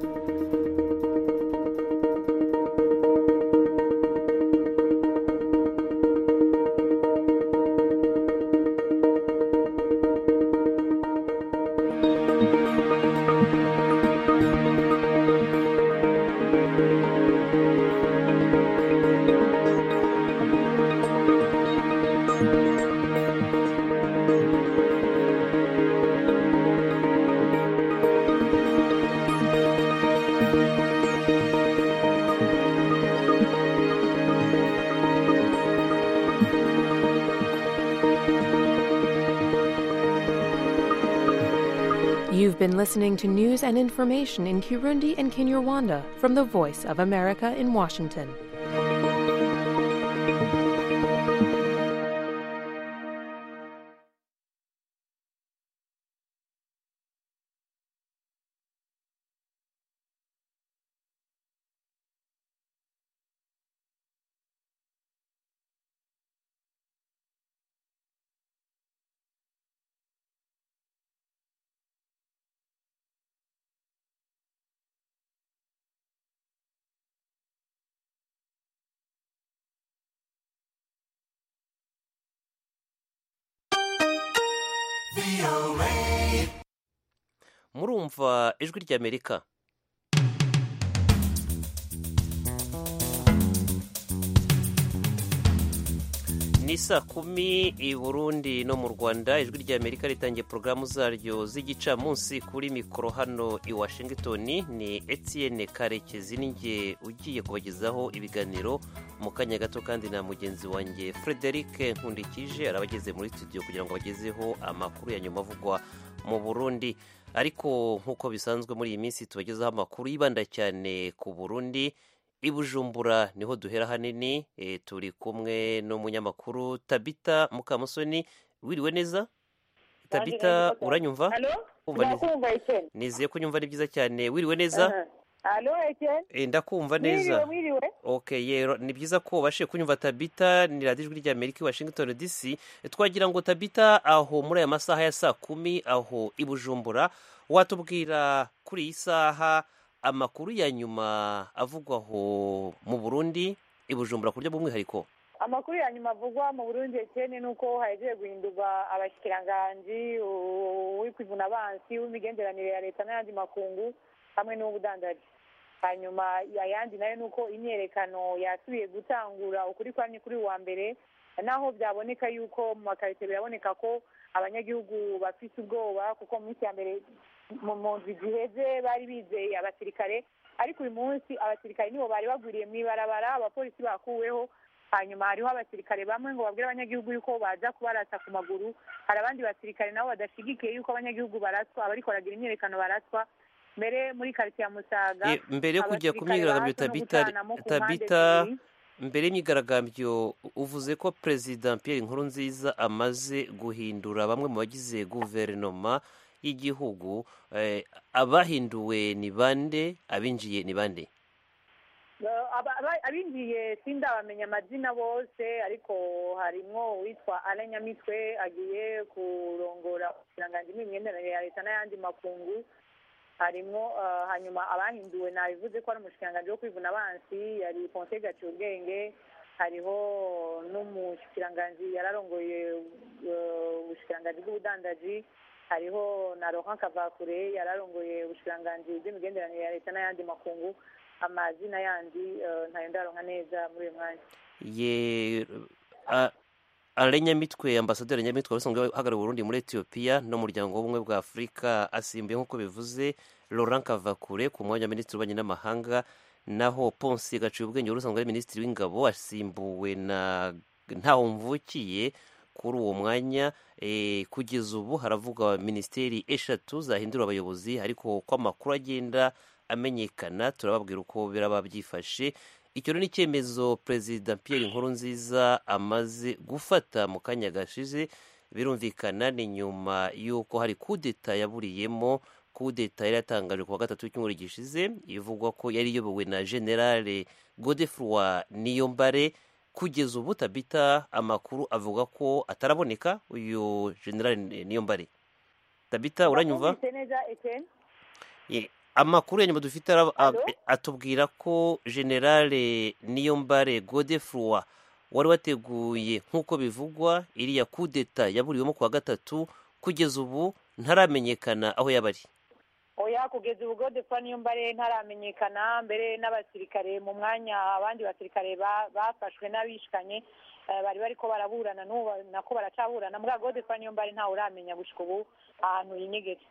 You've been listening to news and information in Kirundi and Kinyarwanda from the Voice of America in Washington. murumva ijwi ry'amerika ni saa kumi i burundi no mu rwanda ijwi ry'amerika ritangiye porogaramu zaryo z'igicamunsi kuri mikoro hano i washington ni etienne karekezi ninjye ugiye kubagezaho ibiganiro mu kanya gato kandi na mugenzi wanjye frederic nkundikije arabageze muri studio kugira ngo bagezeho amakuru ya nyuma avugwa mu burundi ariko nk'uko bisanzwe muri iyi minsi tubagezaho amakuru yibanda cyane ku burundi i bujumbura niho duhera hanini e, turi kumwe n'umunyamakuru tabita mukamusoni wiriwe neza tabita uranyumva Kumva neza. nizeye ko nyumva ni byiza cyane wiriwe neza alo eke e, ndakumva neza mwiriwe mwiriwe okay yero ni byiza ko ubashije kunyumva tabita ni radiyo ijwi ry'amerika i washington dc twagira ngo tabita aho muri aya masaha ya saa kumi aho i bujumbura watubwira kuri iyi saha amakuru ya nyuma avugwaho mu burundi i bujumbura ku buryo bw'umwihariko amakuru ya nyuma avugwa mu burundi ekene ni uko hagiye guhindurwa abashyikiranganji uw'ikwivuna abansi w'imigenderanire ya leta n'ayandi makungu hamwe n'uw'ubudandaji hanyuma ayandi nayo ni uko imyerekano yasubiye gutangura ukuri kwamye kuri wa mbere naho byaboneka yuko mu makarito biraboneka ko abanyagihugu bafite ubwoba kuko mu minsi ya mbere mu mu nzu ziheze bari bizeye abasirikare ariko uyu munsi abasirikare nibo bari bagwiriye mu ibarabara abapolisi bakuweho hanyuma hariho abasirikare bamwe ngo babwire abanyagihugu yuko baza kubarasa ku maguru hari abandi basirikare nabo badashyigikiye yuko abanyagihugu baraswa abariko baragira imyerekano baraswa mbere muri karitsiye ya musaga Ye, mbere yo kujya ku abasirikare myigaragambyo bahatswe no tabita gutanamo ku mpande tabita zibiri. mbere y'imyigaragambyo uvuze ko perezida Pierre Nkurunziza amaze guhindura bamwe mu bagize guverinoma y'igihugu eh, abahinduwe ni bande abinjiye ni bande Eh, aba- aba- abinjiye sindabamenya amazina bose ariko harimwo uwitwa Alain Nyamitwe agiye kurongora ubushyiranganji bw'imigenderanire ya leta n'ayandi makungu harimwo eh, hanyuma abahinduwe nabivuze ko ari umushikiranganji wo kwivuna abansi yari Ponce Gacubwenge hariho n'umushikiranganji yararongoye eh, ubushikiranganji bw'ubudandaji hariho na Laurent Kavakure yararongoye ubushikiranganji bw'imigenderanire ya leta n'ayandi makungu amazina yandi eh, ntayo ndaronka neza muri uyu mwanya ye a- Alain Nyamitwe ambasaderi Nyamitwe wari usanzwe uhagarariye Burundi muri Ethiopia n'umuryango w'ubumwe bwa Afurika asimbuye nk'uko bivuze Laurent Kavakure ku mwanya wa minisitiri w'ububanyi n'amahanga naho Ponce Gacubwenge wari usanzwe ari minisitiri w'ingabo asimbuwe na Ntahomvukiye kuri uwo mwanya eh, kugeza ubu haravugwa minisiteri eshatu zahindura abayobozi ariko uko amakuru agenda amenyekana turababwira uko biraba byifashe icyo rero ni icyemezo perezida Pierre Nkurunziza amaze gufata mu kanya gashize birumvikana ni nyuma y'uko hari kudeta yaburiyemo kudeta yari yatangaje ku wa gatatu w'icyumweru gishize ivugwa ko yari iyobowe na generale Godefroid Niyombare kugeza ubu tabita amakuru avuga ko ataraboneka uyu generale Niyombare tabita uranyumva Wumvise neza Etienne Ye, amakuru ya nyuma dufite ara- a- Allo? atubwira ko generale niyombare godefroid wari wateguye nk'uko bivugwa iriya kudeta yaburiwemo ku wa gatatu kugeza ubu ntaramenyekana aho yaba ari oya kugeza ubu Godefroid Niyombare ntaramenyekana mbere n'abasirikare mu mwanya abandi basirikare ba- bafashwe n'abishikanye eh, bari bariko baraburana n'ubu nako baracaburana mbwa Godefroid Niyombare ntawe uramenya gushika ubu ahantu yinyegeje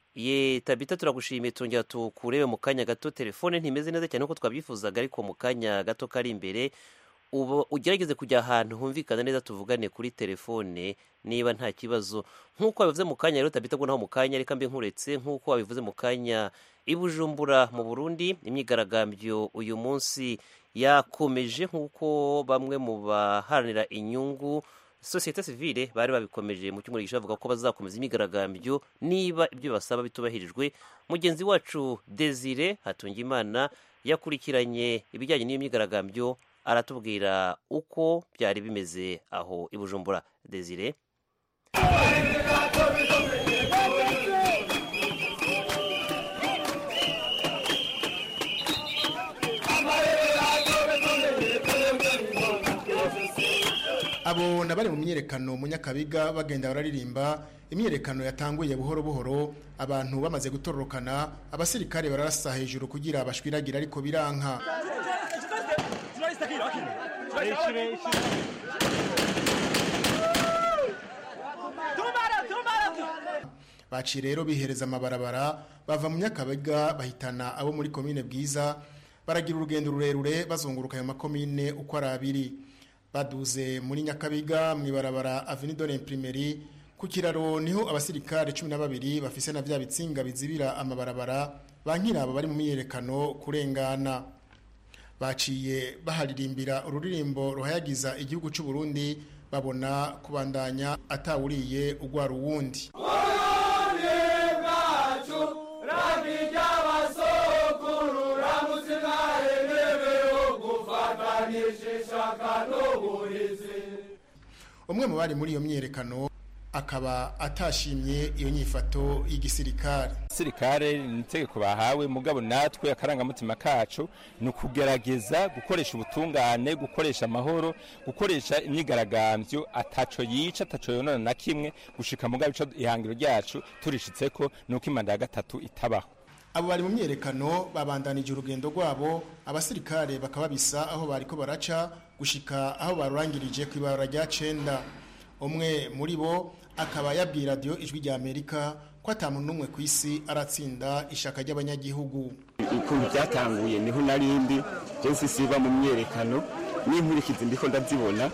ye tabita turagushimiye tongera tukurebe mu kanya gato telefone ntimeze neza cyane uko twabyifuzaga ariko mu kanya gato kari imbere ubu ugerageze kujya ahantu humvikana neza tuvugane kuri telefone niba nta kibazo nk'uko wabivuze mu kanya rero tabita ngo naho mu kanya reka mbe nkuretse nk'uko wabivuze mu kanya i bujumbura mu burundi imyigaragambyo uyu munsi yakomeje nk'uko bamwe mu baharanira inyungu sosiyete sivile bari babikomeje mu cyumweru gishize bavuga ko bazakomeza imyigaragambyo niba ibyo basaba bitubahirijwe mugenzi wacu desire hatungimana yakurikiranye ibijyanye n'iyo myigaragambyo aratubwira uko byari bimeze aho i bujumbura desire abo na bari mu myiyerekano mu nyakabiga bagenda bararirimba imyiyerekano yatanguye buhoro buhoro abantu bamaze gutororokana abasirikare bararasa hejuru kugira bashwiragira ariko biranka baciye rero bihereza amabarabara bava mu nyakabiga bahitana abo muri komine bwiza baragira urugendo rurerure bazunguruka ayo makomine uko ari abiri baduze muri nyakabiga mu ibarabara avenue de l'imprimerie ku kiraro niho abasirikare cumi na babiri bafise na vya bitsinga bizibira amabarabara bankiraba bari mu myiyerekano kurengana baciye baharirimbira ururirimbo ruhayagiza igihugu cy'u Burundi babona kubandanya atawuriye ugwara uwundi umwe mu bari muri iyo myiyerekano akaba atashimye iyo nyifato y'igisirikare sirikare ni itegeko bahawe mugabo natwe akarangamutima kacu ni ukugerageza gukoresha ubutungane gukoresha amahoro gukoresha imyigaragambyo ataco yica ataco yonona na kimwe gushika mugabo ico ihangiro ryacu turishitse ko nuko imanda ya gatatu itabaho abo bari mu myiyerekano babandanije urugendo rwabo abasirikare bakaba bisa aho bariko baraca gushika aho barurangirije ku ibarura rya cenda umwe muri bo akaba yabwiye radiyo ijwi rya amerika ko atamuntu n'umwe ku isi aratsinda ishaka ry'abanyagihugu ukuntu byatanguye niho narindi byose siba mu myerekano n'inkurikizi ndiko ndazibona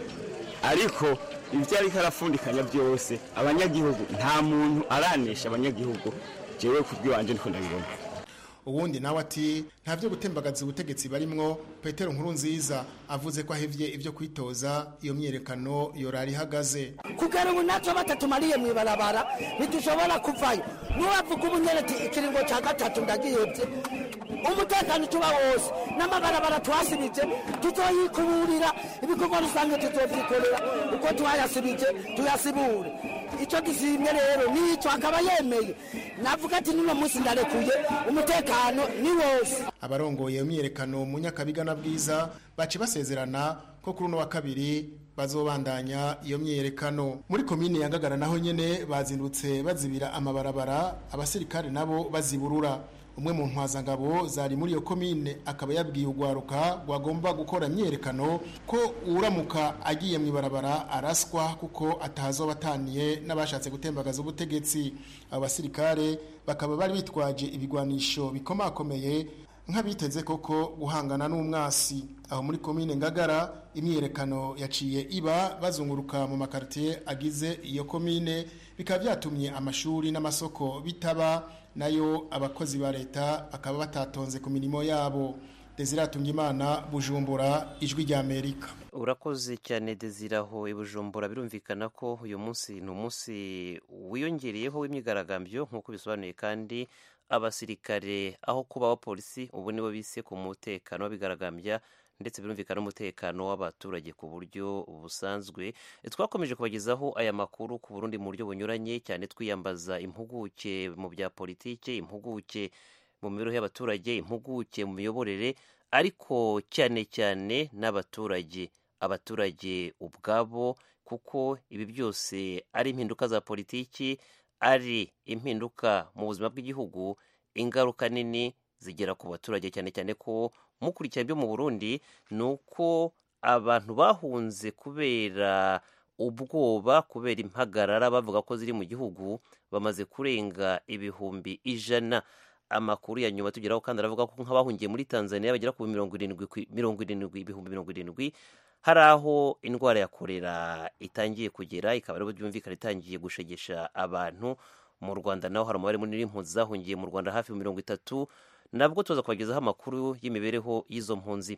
ariko ibyo ariko arafundikanya byose abanyagihugu nta muntu aranesha abanyagihugu jewe kubw'iwanje ndiko ndabibona uwundi nawe ati nta byo gutembagaza ubutegetsi barimwo petero nkuru nziza avuze ko ahevye ibyo kwitoza iyo myiyerekano yorari ihagaze kugera ubu natwe batatumariye mu ibarabara ntidushobora kuvayo nuwavuga ubunyereti ikiringo cya gatatu ndagihebye umutekano tuba wose n'amabarabara twasibije tuzoyikuburira ibikorwa rusange tuzovyikorera uko twayasibije tuyasibure icyo gisimye rero nicyo akaba yemeye navuga ati n'uno munsi ndarekuye umutekano ni wose abarongoye iyo myiyerekano mu nyakabiga na bwiza baci basezerana ko kuri uno wa kabiri bazobandanya iyo myiyerekano muri komine ya ngagara naho nyene bazindutse bazibira amabarabara abasirikare nabo baziburura umwe mu ntwazangabo zari muri iyo komine akaba yabwiye urwaruka rwagomba gukora imyiyerekano ko uramuka agiye mu ibarabara araswa kuko atahazoba ataniye n'abashatse gutembagaza ubutegetsi abo basirikare bakaba bari bitwaje ibigwanisho bikomakomeye nk'abiteze koko guhangana n'umwasi aho muri komine ngagara imyiyerekano yaciye iba bazunguruka mu makaritiye agize iyo komine bikaba byatumye amashuri n'amasoko bitaba nayo abakozi ba leta bakaba batatonze ku mirimo yabo desire imana bujumbura ijwi rya amerika urakoze cyane desiraho i bujumbura birumvikana ko uyu munsi ni umunsi wiyongereyeho w'imyigaragambyo nk'uko bisobanuye kandi abasirikare aho kuba abapolisi ubu nibo bise ku mutekano babigaragambya ndetse birumvikana n'umutekano w'abaturage ku buryo busanzwe twakomeje kubagezaho aya makuru ku burundi mu buryo bunyuranye cyane twiyambaza impuguke mu bya politike impuguke mu mibereho y'abaturage impuguke mu miyoborere ariko cyane cyane n'abaturage abaturage ubwabo kuko ibi byose ari impinduka za politiki ari impinduka mu buzima bw'igihugu ingaruka nini zigera ku baturage cyane cyane ko mukurikira byo mu burundi ni uko abantu bahunze kubera ubwoba kubera impagarara bavuga ko ziri mu gihugu bamaze kurenga ibihumbi ijana amakuru ya nyuma tugeraho kandi aravuga ko nk'abahungiye muri tanzania bagera ku mirongo irindwi mirongo irindwi ibihumbi mirongo irindwi hari aho indwara ya korera itangiye kugera ikaba ariho byumvikana itangiye gushegesha abantu mu rwanda naho hari umubare munini w'impunzi zahungiye mu rwanda hafi mirongo itatu nabwo tuza kubagezaho amakuru y'imibereho y'izo mpunzi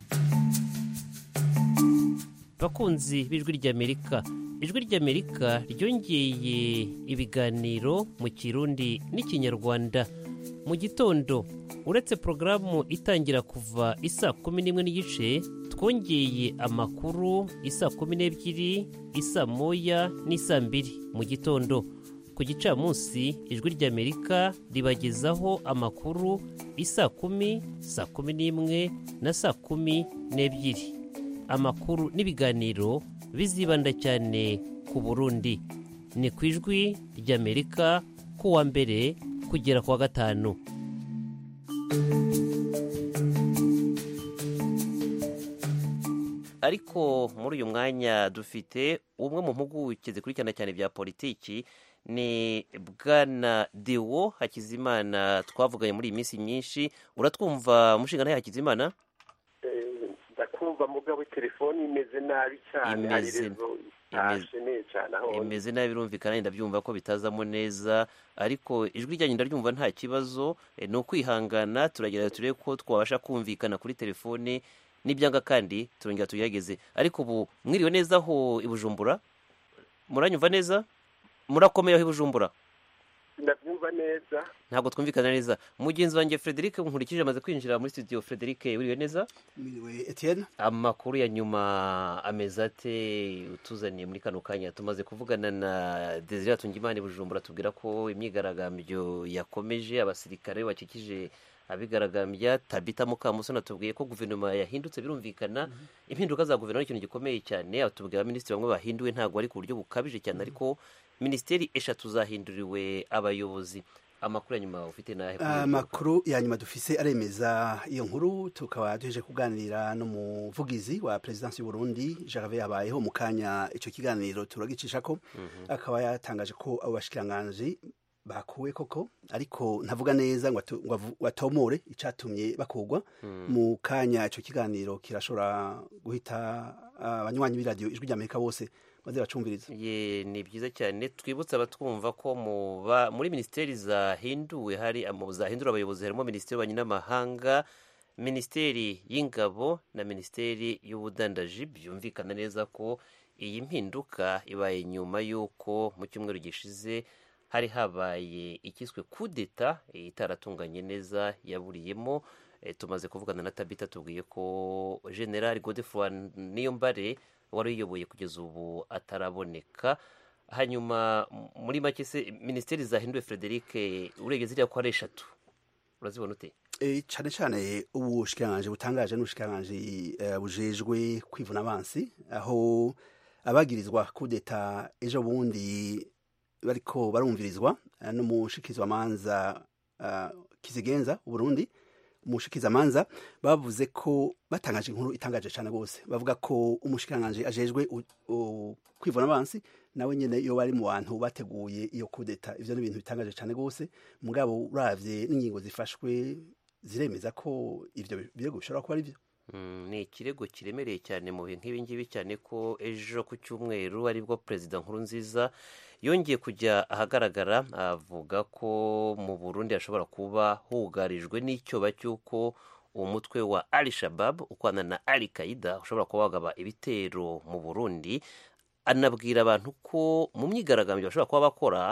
bakunzi b'ijwi ry'amerika ijwi ry'amerika ryongeye ibiganiro mu kirundi n'ikinyarwanda mu gitondo uretse porogaramu itangira kuva isa kumi n'imwe n'igice twongeye amakuru isa kumi n'ebyiri isa moya n'isa mbiri mu gitondo ku gicamunsi ijwi ry'amerika ribagezaho amakuru isa kumi saa kumi n'imwe na saa kumi n'ebyiri amakuru n'ibiganiro bizibanda cyane ku burundi ni ku ijwi ry'amerika ku wa mbere kugera ku wa gatanu ariko muri uyu mwanya dufite umwe mu mpuguke zikurikirana cyane bya politiki ni bwana dewo hakizimana twavuganye muri iyi minsi myinshi uratwumva umushinga ntayo hakizimana ndakumva mugabo telefoni imeze nabi cyane hari Imeze- rezo itashe neza cyane aho imeze nabi birumvikana ndabyumva ko bitazamo neza ariko ijwi ryanyu ndaryumva nta kibazo eh, ni ukwihangana turagerageza turebe ko twabasha kumvikana kuri telefone n'ibyanga kandi turongera tugerageze ariko ubu mwiriwe neza aho i bujumbura muranyumva neza murakomeye aho i bujumbura ndabyumva neza ntabwo twumvikana neza mugenzi wanjye frederic nkurikije amaze kwinjira muri studio frederic wiriwe neza Mwiriwe Etienne amakuru ya nyuma ameze ate utuzaniye muri kano kanya tumaze kuvugana na desire tungimana i bujumbura tubwira ko imyigaragambyo yakomeje abasirikare bakikije abigaragambya tabita mukamusoni atubwiye ko guverinoma yahindutse birumvikana impinduka za guverinoma ni ikintu gikomeye cyane atubwira abaminisitiri bamwe bahinduwe ntabwo ari ku buryo bukabije cyane ariko minisiteri eshatu zahinduriwe abayobozi amakuru ya nyuma ufite n'ahe kuri ibyo? amakuru ya nyuma dufise aremeza iyo nkuru tukaba duheje kuganira n'umuvugizi wa perezidansi y'u Burundi Gervais yabayeho mu kanya icyo kiganiro turagicisha ko akaba yatangaje ko abo bashikiranganji bakuwe koko ariko ntavuga neza ngo atu- ngo avu- atomore icatumye bakugwa mu kanya icyo kiganiro kirashobora guhita abanywanyi b'iradiyo ijwi ry'amerika bose maze bacumviriza ye ni byiza cyane twibutse abatwumva ko mu ba- muri minisiteri zahinduwe hari mu zahindura abayobozi harimo minisiteri y'ububanyi n'amahanga minisiteri y'ingabo na minisiteri y'ubudandaji byumvikana neza ko iyi mpinduka ibaye nyuma y'uko mu cyumweru gishize hari habaye ikiswe kudeta itaratunganye neza yaburiyemo Eh, tumaze kuvugana na tabita tubwiye ko general godefroid niyombare wari uyoboye kugeza ubu ataraboneka hanyuma m- muri make se minisiteri zahinduwe frederic urebye ziriya ko ari eshatu urazibona ute E, cyane cyane ubushikiranganji butangaje n'ubushikiranganji eh, bujejwe kwivuna abansi aho abagirizwa kudeta ejo bundi bariko barumvirizwa eh, n'umushikirizwamanza uh, kizigenza uburundi umushikizamanza bavuze ko batangaje inkuru itangaje cyane rwose bavuga ko umushikiranganji ajejwe u- u- kwivuna abansi nawe nyene iyo bari mu bantu bateguye iyo kudeta ivyo ni ibintu bitangaje cyane rwose mugabo uravye n'ingingo zifashwe ziremeza ko ivyo birego bishobora kuba ari byo Mm, ni ikirego kiremereye cyane mu bihe nk'ibi ngibi cyane ko ejo ku cyumweru aribwo perezida nkurunziza yongeye kujya ahagaragara avuga ko mu burundi hashobora kuba hugarijwe n'icyoba cy'uko umutwe wa al shabab ukwana na al qaida ushobora kuba wagaba ibitero mu burundi anabwira abantu ko mu myigaragambyo bashobora kuba bakora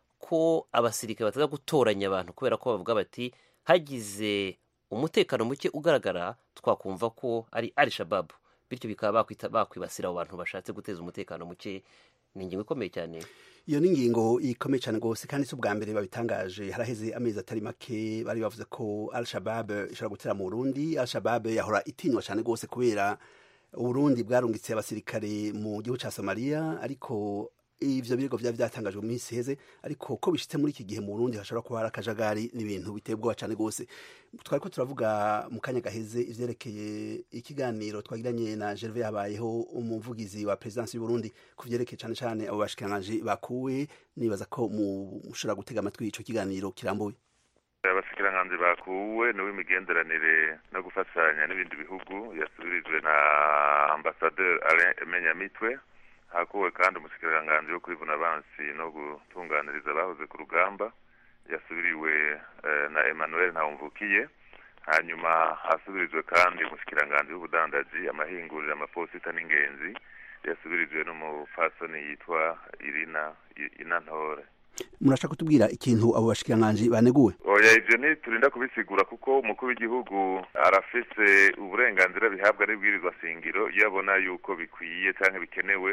ko abasirikare bataza gutoranya abantu kubera ko bavuga bati hagize umutekano muke ugaragara twakumva ko ari al shababu bityo bikaba bakwita bakwibasira abo bantu bashatse guteza umutekano muke ni ingingo ikomeye cyane iyo ni ingingo ikomeye cyane rwose kandi si ubwa mbere babitangaje haraheze amezi atari make bari bavuze ko al shabab ishobora gutera mu burundi al shabab yahora itinywa cyane rwose kubera uburundi bwarungitse abasirikare mu gihugu cya somaliya ariko ivyo birego vyari vyatangajwe mu minsi iheze ariko ko bishitse muri iki gihe mu burundi hashobora kuba hari akajagari n'ibintu biteye ubwoba cyane rwose twari ko turavuga mu kanya gaheze ivyerekeye ikiganiro twagiranye na gerve yabayeho umuvugizi wa perezidansi y'uburundi ku vyerekeye cane cane abo bashikiranganji bakuwe nibaza ko mushobora gutega amatwi ico kiganiro kirambuye abashikiranganji bakuwe n'uw'imigenderanire no gufatanya n'ibindi bihugu yasubirijwe na ambasaderi alain emenyamitwe hakuwe kandi umushikiranganji wo kwivuna abansi no gutunganiriza abahoze ku rugamba yasubiriwe eh, na emmanuel ntawumvukiye hanyuma hasubirijwe kandi umushikiranganji w'ubudandaji amahinguriro amaposita n'ingenzi yasubirijwe n'umupfasoni yitwa irina inantore murashaka kutubwira ikintu abo bashikiranganji baneguwe oya ivyo ntiturinda kubisigura kuko umukuru w'igihugu arafise uburenganzira bihabwa n'ibwirizwa shingiro iyo abona yuko bikwiye canke bikenewe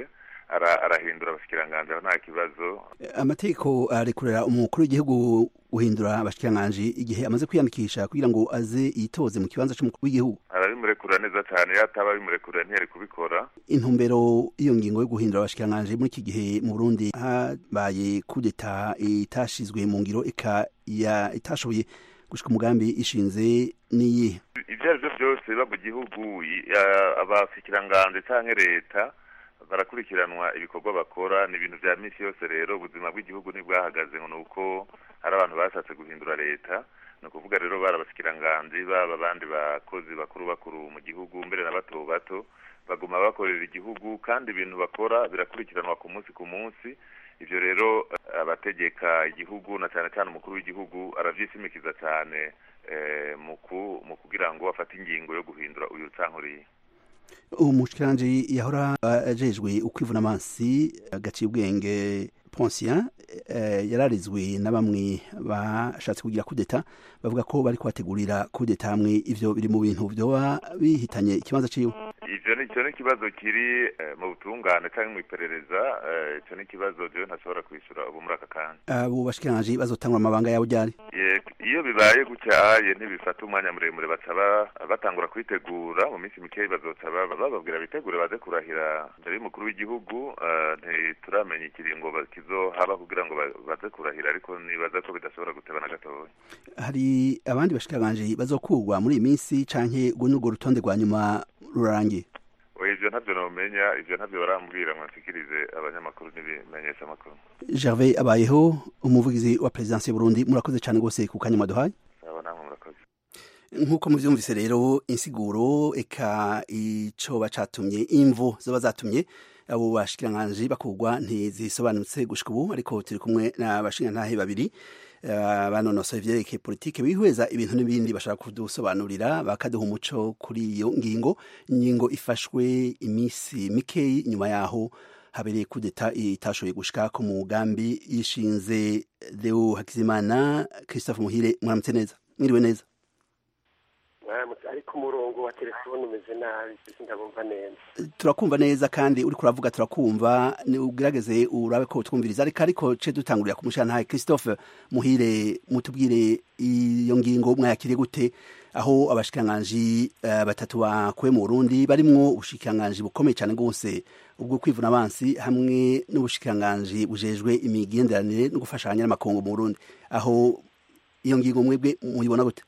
arahindura abashikiranganji aho nta kibazo amategeko arekurera umukuru w'igihugu guhindura abashikiranganji igihe amaze kwiyandikisha kugira ngo aze yitoze mu kibanza cy'umukuru w'igihugu arabimurekura neza cyane iyo ataba abimurekura ntiyari kubikora intumbero y'iyo ngingo yo guhindura abashikiranganji muri iki gihe mu burundi habaye kudeta itashizwe mu ngiro itashoboye gushika umugambi ishinze n'iyihe ibyo ari byo byose biba mu gihugu abashikiranganji cyangwa leta barakurikiranwa ibikorwa bakora ni ibintu bya minsi yose rero ubuzima bw'igihugu ntibwahagaze ngo ni uko hari abantu bashatse guhindura leta ni ukuvuga rero bari abashikiranganji baba abandi bakozi bakuru bakuru mu gihugu mbere na bato bato baguma bakorera igihugu kandi ibintu bakora birakurikiranwa ku munsi ku munsi ibyo rero abategeka igihugu na cyane cyane umukuru w'igihugu arabyisimikiza cyane mu kugira ngo afate ingingo yo guhindura uyu cyangwa uriya umushikiranji yahora ajejwe ukwivuna amazi agaciye ubwenge Poncien yararizwe na bamwe bashatse kugira kudeta bavuga ko bari kubategurira kudeta hamwe ivyo biri mu bintu vyoba bihitanye ikibanza ciwe ivyo ni cyo n'ikibazo kiri mu butungane cyangwa mu iperereza icyo ni ikibazo jewe ntashobora kwishyura ubu muri aka kanya abo bashikiranji bazotangura amabanga yabo ryari iyo bibaye gutyaye ntibifata umwanya muremure baca batangura kwitegura mu minsi mikeya bazoca bababwira bitegure baze kurahira mbere y'umukuru w'igihugu ntituramenya ikiringo kizohaba kugira ngo baze kurahira ariko nibaza ko bidashobora guteba na gatoya hari abandi bashikiranganji bazokurwa muri iyi minsi canke urwo n'urwo rutonde rwa nyuma rurangiye ivyo ntabyo nomenya ivyo ntabyo barambwira ngo nshikirize abanyamakuru n'ibimenyesha amakuru gervais abayeho umuvugizi wa perezidansi y'uburundi murakoze cyane rwose ku kanya mwaduhaye nk'uko muvyumvise rero insiguro eka icoba catumye imvu zoba zatumye abo bashikiranganji bakurwa ntizisobanutse gushika ubu ariko turi kumwe n'abashingantahe babiri banonosoye ivyerekeye politike bihweza ibintu n'ibindi bashaka kudusobanurira bakaduha umuco kuri iyo ngingo ingingo ifashwe iminsi mikeyi nyuma yaho habereye kudeta itashoboye gushika ku mugambi yishinze Deo Hakizimana Christophe Muhire mwaramutse neza mwiriwe neza ariko umurongo wa telefone umeze nabi ndabumva neza turakumva neza kandi uri kuravuga turakumva ugerageze urabe ko twumviriza ariko ariko ce dutangurira ku mushantahe Christophe Muhire mutubwire iyo ngingo mwayakiriye gute aho abashikiranganji uh, batatu bakuwe mu Burundi barimwo ubushikiranganji bukomeye cyane gose ubwo kwivuna abansi hamwe n'ubushikiranganji bujejwe imigenderanire no gufashanya n'amakongo mu Burundi aho iyo ngingo mwebwe muyibona gute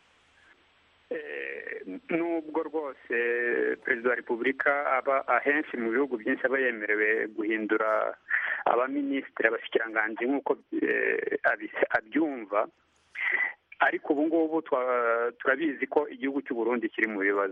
nubwo rwose perezida wa repubulika aba ahenshi mu bihugu byinshi aba yemerewe guhindura abaminisitiri abashyikiranganji nk'uko abyumva ariko ubu ngubu turabizi ko igihugu cy'u Burundi kiri mu bibazo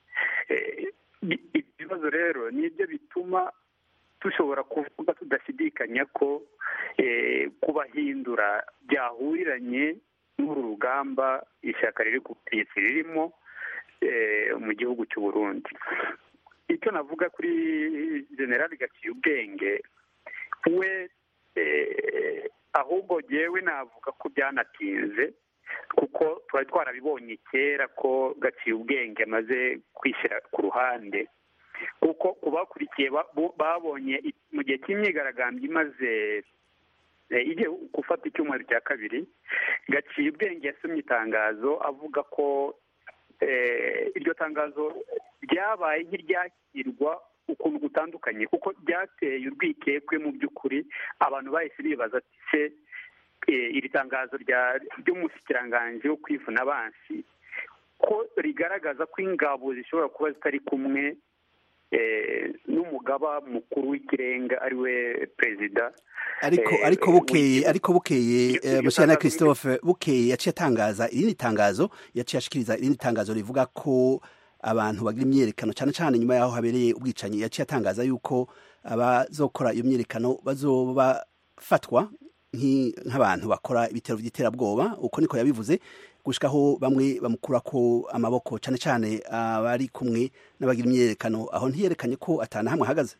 ibibazo rero nibyo bituma dushobora kuvuga tudashidikanya ko kubahindura byahuriranye n'uru rugamba ishyaka riri ku butegetsi ririmo mu gihugu cy'u Burundi icyo navuga kuri generali gaciye ubwenge we ahubwo yewe navuga ko byanatinze kuko twari twarabibonye kera ko gaciye ubwenge amaze kwishyira ku ruhande kuko ku bakurikiye babonye mu gihe cy'imyigaragambyo imaze igiye gufata icyumweru cya kabiri gaciye ubwenge yasomye itangazo avuga ko iryo tangazo ryabaye nk'iryakirwa ukuntu gutandukanye kuko ryateye urwikekwe mu by'ukuri abantu bahise bibaza ati se iri tangazo ry'umushyikiranganje wo kwivuna abansi ko rigaragaza ko ingabo zishobora kuba zitari kumwe n'umugaba mukuru w'ikirenga ari we perezida ariko ariko bukeye ariko bukeye mushana Christophe bukeye yaciye atangaza irindi tangazo yaciye ashikiriza irindi tangazo rivuga ko abantu bagira imyerekano cyane cyane nyuma yaho habereye ubwicanyi yaciye atangaza yuko abazokora iyo myerekano bazoba fatwa nk'abantu bakora ibitero by'iterabwoba uko niko yabivuze gushikaho bamwe bamukura ko amaboko cyane cyane abari kumwe n'abagira imyerekano aho ntiyerekanye ko atana hamwe ahagaze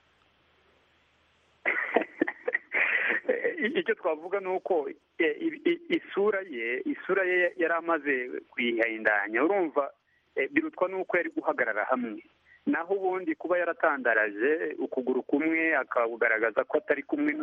icyo twavuga ni uko isura ye isura ye yari amaze kuyihindanya urumva birutwa n'uko yari guhagarara hamwe naho ubundi kuba yaratandaraje ukuguru kumwe akagaragaza ko atari kumwe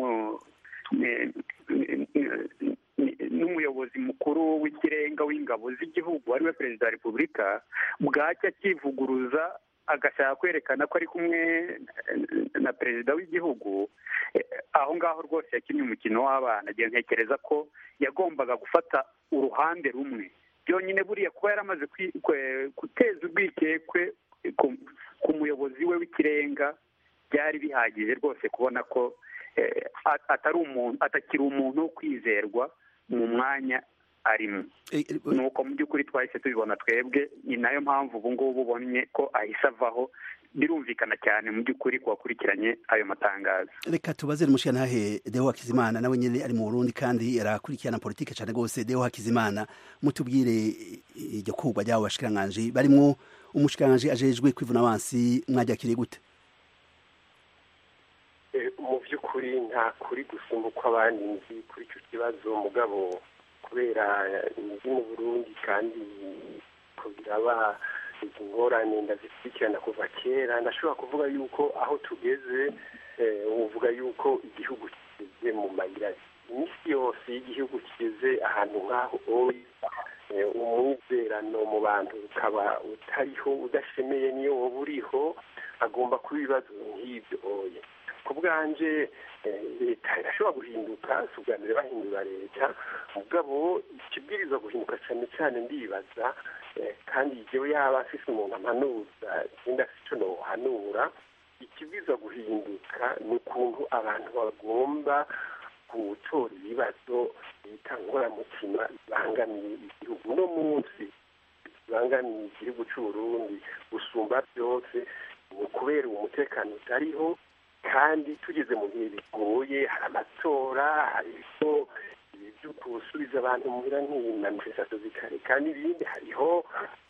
n'umuyobozi mukuru w'ikirenga w'ingabo z'igihugu ariwe perezida wa repubulika bwacya akivuguruza agashaka kwerekana ko ari kumwe na perezida w'igihugu aho ngaho rwose yakinnye umukino w'abana agiye ntekereza ko yagombaga gufata uruhande rumwe byonyine buriya kuba yaramaze guteza urwikekwe ku muyobozi we w'ikirenga byari bihagije rwose kubona ko atari umuntu atakiri umuntu wo kwizerwa mu mwanya arimo nuko mu by'ukuri twahise tubibona twebwe ni nayo mpamvu ubu ngubu ubonye ko ahise avaho birumvikana cyane mu by'ukuri ku bakurikiranye ayo matangazo reka tubaze umushyiranahe deo hakizimana nawe nyine ari mu burundi kandi yarakurikirana politiki cyane rwose deo hakizimana mutubwire iryo kugwa ry'abo bashikiranganji barimo umushikiranganji ajejwe kwivuna abansi mwajakiriye gute mu by'ukuri nta kuri gusumba uko abandi nzi kuri icyo kibazo mugabo kubera nzi mu burundi kandi ko biraba izi ngorane ndazikurikirana kuva kera ndashobora kuvuga yuko aho tugeze uvuga yuko igihugu kigeze mu mayira iminsi yose y'igihugu kigeze ahantu nk'aho umwizerano mu bantu ukaba utariho udashemeye niyo wowe uriho agomba kuba ibibazo nk'ibyo oye ku bwanje leta irashobora guhinduka si ubwa mbere bahindura leta mugabo ikibwiriza guhinduka cyane cyane ndibaza kandi igihe yaba afise umuntu amanuza ikindi afite icyo nohanura ikibwiza guhinduka ni ukuntu abantu bagomba gutora ibibazo bita ngoramutima bibangamiye igihugu uno munsi bibangamiye igihugu cy'uburundi gusumba byose ni ukubera uwo mutekano utariho kandi tugeze mu bihe bigoye hari amatora hariho ibyo gusubiza abantu muhira nk'inamifestation zikareka n'ibindi hariho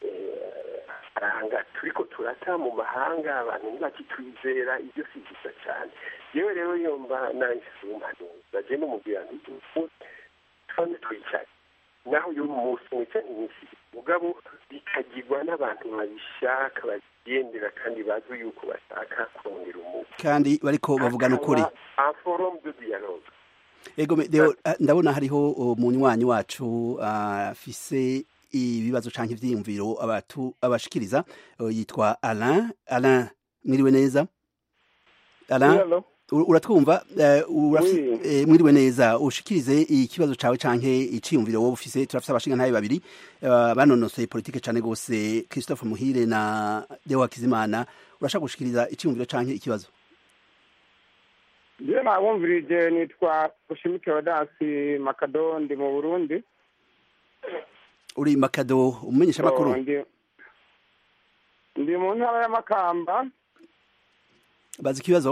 aranga turiko turata mu mahanga abantu ntibakitwizera ibyo si byiza cyane yewe rero yomba nahise umuhanuza je n'umubwira nti twame twicaye naho uyu munsi mwica iminsi mugabo bikagirwa n'abantu babishaka bagendera kandi bazi yuko bashaka kongera umuco kandi bariko bavugana ukuri forum de dialogue ego deo ndabona hariho umunywanyi wacu afise ibibazo canke ivyiyumviro abatu abashikiriza yitwa Alain Alain mwiriwe neza Alain uratwumva mwiriwe neza ushikirize ikibazo cawe canke iciyumviro wowe ufise turafise abashinga ntabe babiri banonosoye politike cane gose Christophe Muhire na Deo Hakizimana urashaka gushikiriza iciyumviro canke ikibazo je nabumvirije nitwa Bushimike Rodasi Makado ndi mu Burundi uri Makado umumenyesha makuru ndi mu ntara ya Makamba bazi ikibazo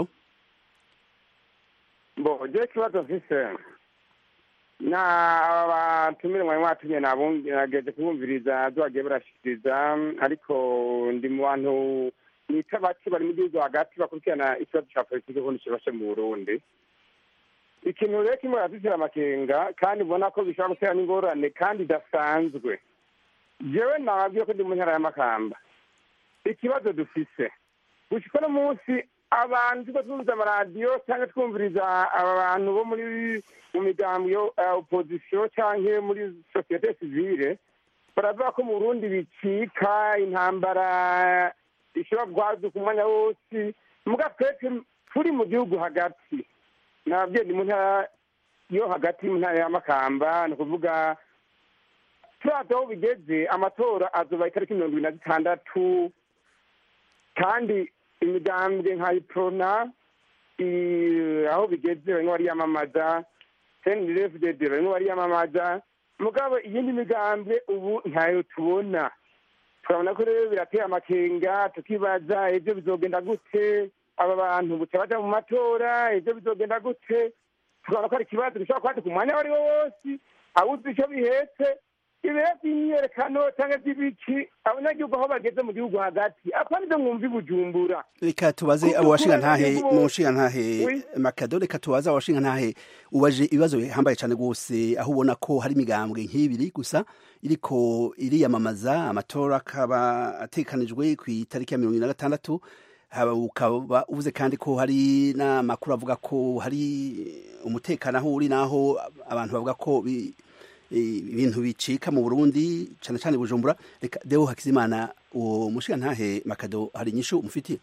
bo je ikibazo mfise na batumire mwari mwatumye nageze kubumviriza zo bagiye barashikiriza ariko ndi mu bantu nita bake bari mu gihugu hagati bakurikirana ikibazo ca politike kundi kibashe mu burundi ikintu rero kimwe radutera amakenga kandi ubona ko bishobora gutera n'ingorane kandi idasanzwe jewe nababwiye ko ndi mu ntara y'amakamba ikibazo dufise gushika no munsi abantu tuko twumviriza amaradiyo cyangwa twumviriza aba bantu bo muri mu migambi yo opozisiyo cyangwa muri sosiyete sivile baravuga ko mu burundi bicika intambara ishobora guhaduka umwanya wose muga twese turi mu gihugu hagati nababyeyi ni mu ntara yo hagati mu ntara y'amakamba ni ukuvuga turazi aho bigeze amatora azoba itariki mirongo ibiri na zitandatu kandi imigambwe nka iprona aho bigeze barimo bariyamamaza senirefudede barimo bariyamamaza mugabo iyindi migambwe ubu ntayo tubona turabona ko rero birateye amakenga tukibaza ibyo bizogenda gute aba bantu buca baja mu matora ibyo bizogenda gute tukabona ko ari ikibazo gishobora kuba ku mwanya uwo ari wo wose awuzi icyo bihetse ibiro by'imyiyerekano cyangwa by'ibiki abanyagihugu aho bageze mu gihugu hagati apana ibyo mwumva i bujumbura reka tubaze abo washinga ntahe mu nshinga ntahe makado reka tubaze abo washinga ntahe ubaje ibibazo bihambaye cyane rwose aho ubona ko hari imigambwe nk'ibiri gusa iriko iriyamamaza amatora akaba atekanijwe ku itariki ya mirongo ine na gatandatu haba ukaba uvuze kandi ko hari n'amakuru avuga ko hari umutekano aho uri n'aho abantu bavuga ko bi- ibintu bicika mu burundi cyane cyane bujumbura reka deo hakizimana uwo mushinga ntahe makado hari inyishu umufitiye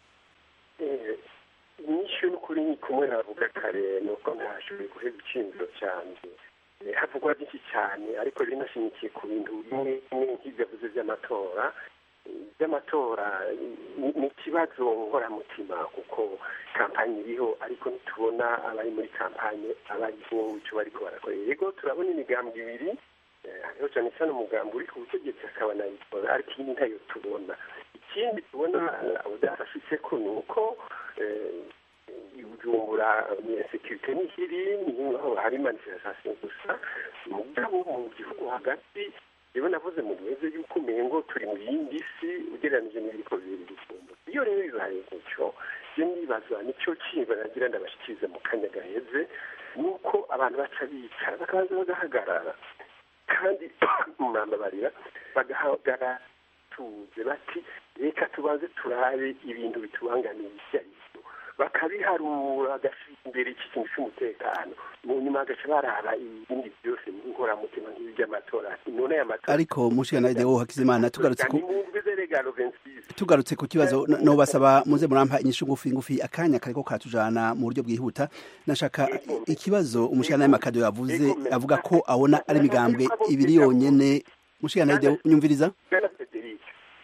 inyinshi n'ukuri ni kumwe navuga kare ni uko ntashoboye guheza icyiyumviro cyanjye Eh, havugwa byinshi cyane ariko binashimikiye ku bintu bimwe bimwe nk'ibyo avuze by'amatora Eh, by'amatora ni ni ikibazo nkoramutima kuko kampani iriho ariko ntitubona abari muri kampani abariho icyo bariko barakora yego turabona imigambi ibiri Eh, hariho cyane cyane umugambi uri ku butegetsi akaba nayikora ariko iyi ntayo tubona ikindi tubona udafashitse ko ni uko eh, ibujumbura sekirite n'ikiri niho hari manifestation gusa mugabo mu gihugu hagati rero navuze mu gihugu yuko umengo turi mu yindi si ugereranije n'ibiriko bibiri bujumbura iyo rero bibaye gutyo je nibaza nicyo kintu nagira ndabashikirize mu kanya gaheze nuko abantu baca bicara bakabanza bagahagarara kandi murambabarira bagahagarara tuze bati reka tubanze turabe ibintu bitubangamiye ibyo ari byo bakabiharura bagashyira imbere iki kintu cy'umutekano mu nyuma bagaca baraba ibindi byose nkoramutima nk'ibi by'amatora none aya matora ariko mushinga ntahe deo hakizimana tugarutse ku nimwumvize regalo vensis tugarutse ku kibazo no- no basaba muze murampa inyishu ngufi ngufi akanya kariko katujana mu buryo bwihuta nashaka ikibazo umushinga ntahe makado yavuze avuga ko abona ari imigambwe ibiri yonyene mushinga ntahe deo nyumviriza bwana frederic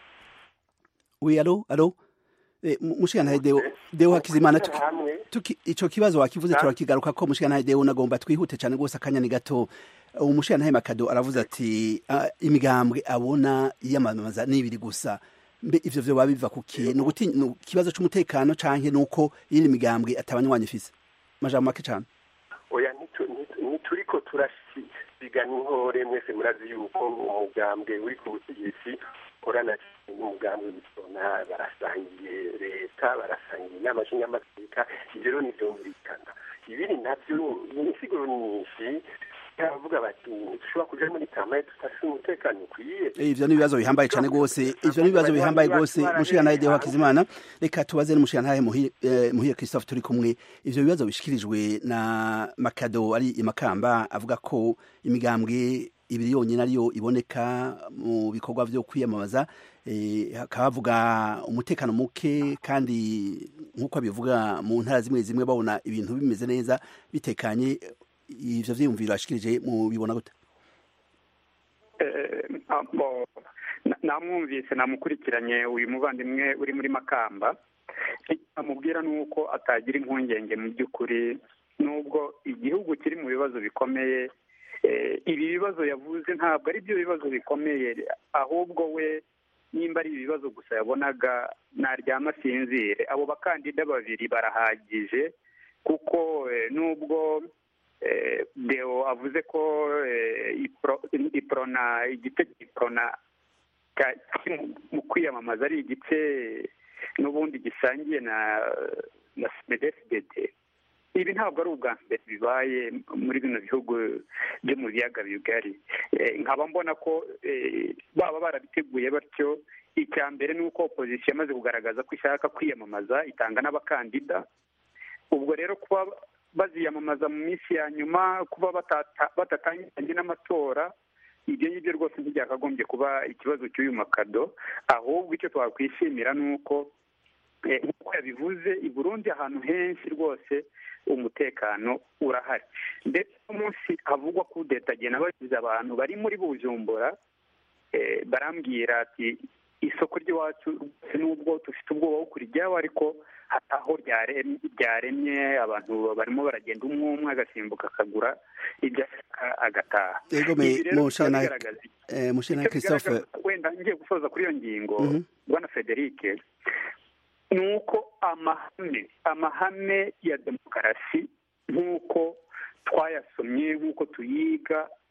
Oui, alo, alo. Eh, mu- mushinga ntahe deo, deo hakizimana tuki, hamwe tuki, ico kibazo wakivuze turakigaruka ko mushinga ntahe deo nagomba twihute cyane rwose akanya ni gato. Uwo mushinga ntahe makado aravuze ati ah, imigambwe abona yiyamamaza n'ibiri gusa. Mbe ivyo vyo babiva kuki? Ni uguti ni ikibazo c'umutekano canke nuko yindi migambwe atabanywanyi ifise. Majambo make cyane. oya ntitu- ntitu- ntituriko turasigana inkore mwese murazi yuko umugambwe uri ku butegetsi ukorana n'umugambwe w'ibitona barasangiye leta barasangiye inama nshingamateka ibyo rero ntibyumvikana ibiri nabyo ni insiguro nyinshi baravuga bati ntitushobora kuja muri kamaye tudafite umutekano ukwiye Eh, ivyo ni ibibazo bihambaye cyane rwose ivyo ni ibibazo bihambaye rwose mushinga ntahe deo hakizimana reka tubaze n'umushinga ntahe muhire eh, muhire christophe turi kumwe ivyo bibazo bishikirijwe na makado ari imakamba avuga ko imigambwe ibiri yonyine ariyo iboneka mu bikorwa vyo kwiyamamaza eh, hakaba havuga umutekano muke kandi nk'uko abivuga mu ntara zimwe zimwe babona ibintu bimeze neza bitekanye ivyo vyiyumviro ashikirije mu bibona gute Eh, abo, na- namwumvise namukurikiranye uyu muvandimwe uri muri makamba icyo amubwira ni uko atagira impungenge mu by'ukuri nubwo igihugu kiri mu bibazo bikomeye eh, ibi bibazo yavuze ntabwo ari byo bibazo bikomeye ahubwo we nimba ari ibibazo gusa yabonaga naryama asinzire abo bakandida babiri barahagije kuko eh, nubwo eh, deo avuze ko eh, ipro- iprona igice cy'iprona ka- kiri mu- mu kwiyamamaza ari igice n'ubundi gisangiye na na smedfdd ibi ntabwo ari ubwa mbere bibaye muri bino bihugu byo mu biyaga bigari Eh, nkaba mbona ko eh, baba barabiteguye batyo icya mbere ni uko opozisiyo yamaze kugaragaza ko ishaka kwiyamamaza itanga n'abakandida ubwo rero kuba baziyamamaza mu minsi ya nyuma kuba batata- batatangiranye n'amatora ibyo ngibyo rwose ntibyakagombye kuba ikibazo cy'uyu makado ahubwo icyo twakwishimira ni uko eh, nk'uko yabivuze i burundi ahantu henshi rwose umutekano urahari ndetse umunsi havugwa kudeta agenda bagize abantu bari muri bujumbura eh, barambwira ati isoko ry'iwacu rwose nubwo dufite ubwoba bwo kurijyaho ariko hari aho ryarem- ryaremye abantu barimo baragenda umwe umwe agasimbuka akagura ibyo ashaka agataha Ego me Ibi rero mushinga bikaba ntahe bigaragaza iki? eh, mushinga ntahe Icyo christophe bigaragaza- wenda ngiye gusoza kuri iyo ngingo Mhm. bwana frederic ni uko amahame amahame ya demokarasi nk'uko twayasomye nk'uko tuyiga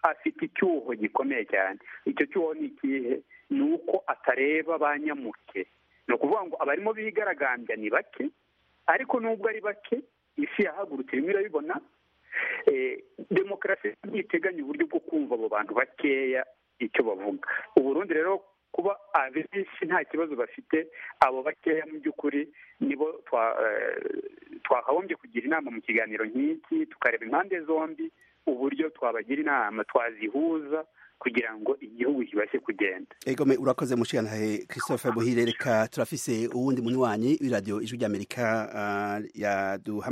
afite icyuho gikomeye cyane icyo cyuho ni ikihe ni uko atareba ba nyamuke ni ukuvuga ngo abarimo bigaragambya ni bake ariko nubwo ari bake isi yahagurutse irimo irabibona demokarasi ntiteganya uburyo bwo kumva abo bantu bakeya icyo bavuga uburundi rero kuba abenshi nta kibazo bafite abo bakeya mu by'ukuri nibo twakagombye kugira inama mu kiganiro nk'iki tukareba impande zombi uburyo twabagira inama twazihuza kugira ngo igihugu kibashe kugenda egome urakoze mushigantahe christophe buhire reka turafise uwundi munywanyi w'iradiyo ijwi ry'amerika yaduha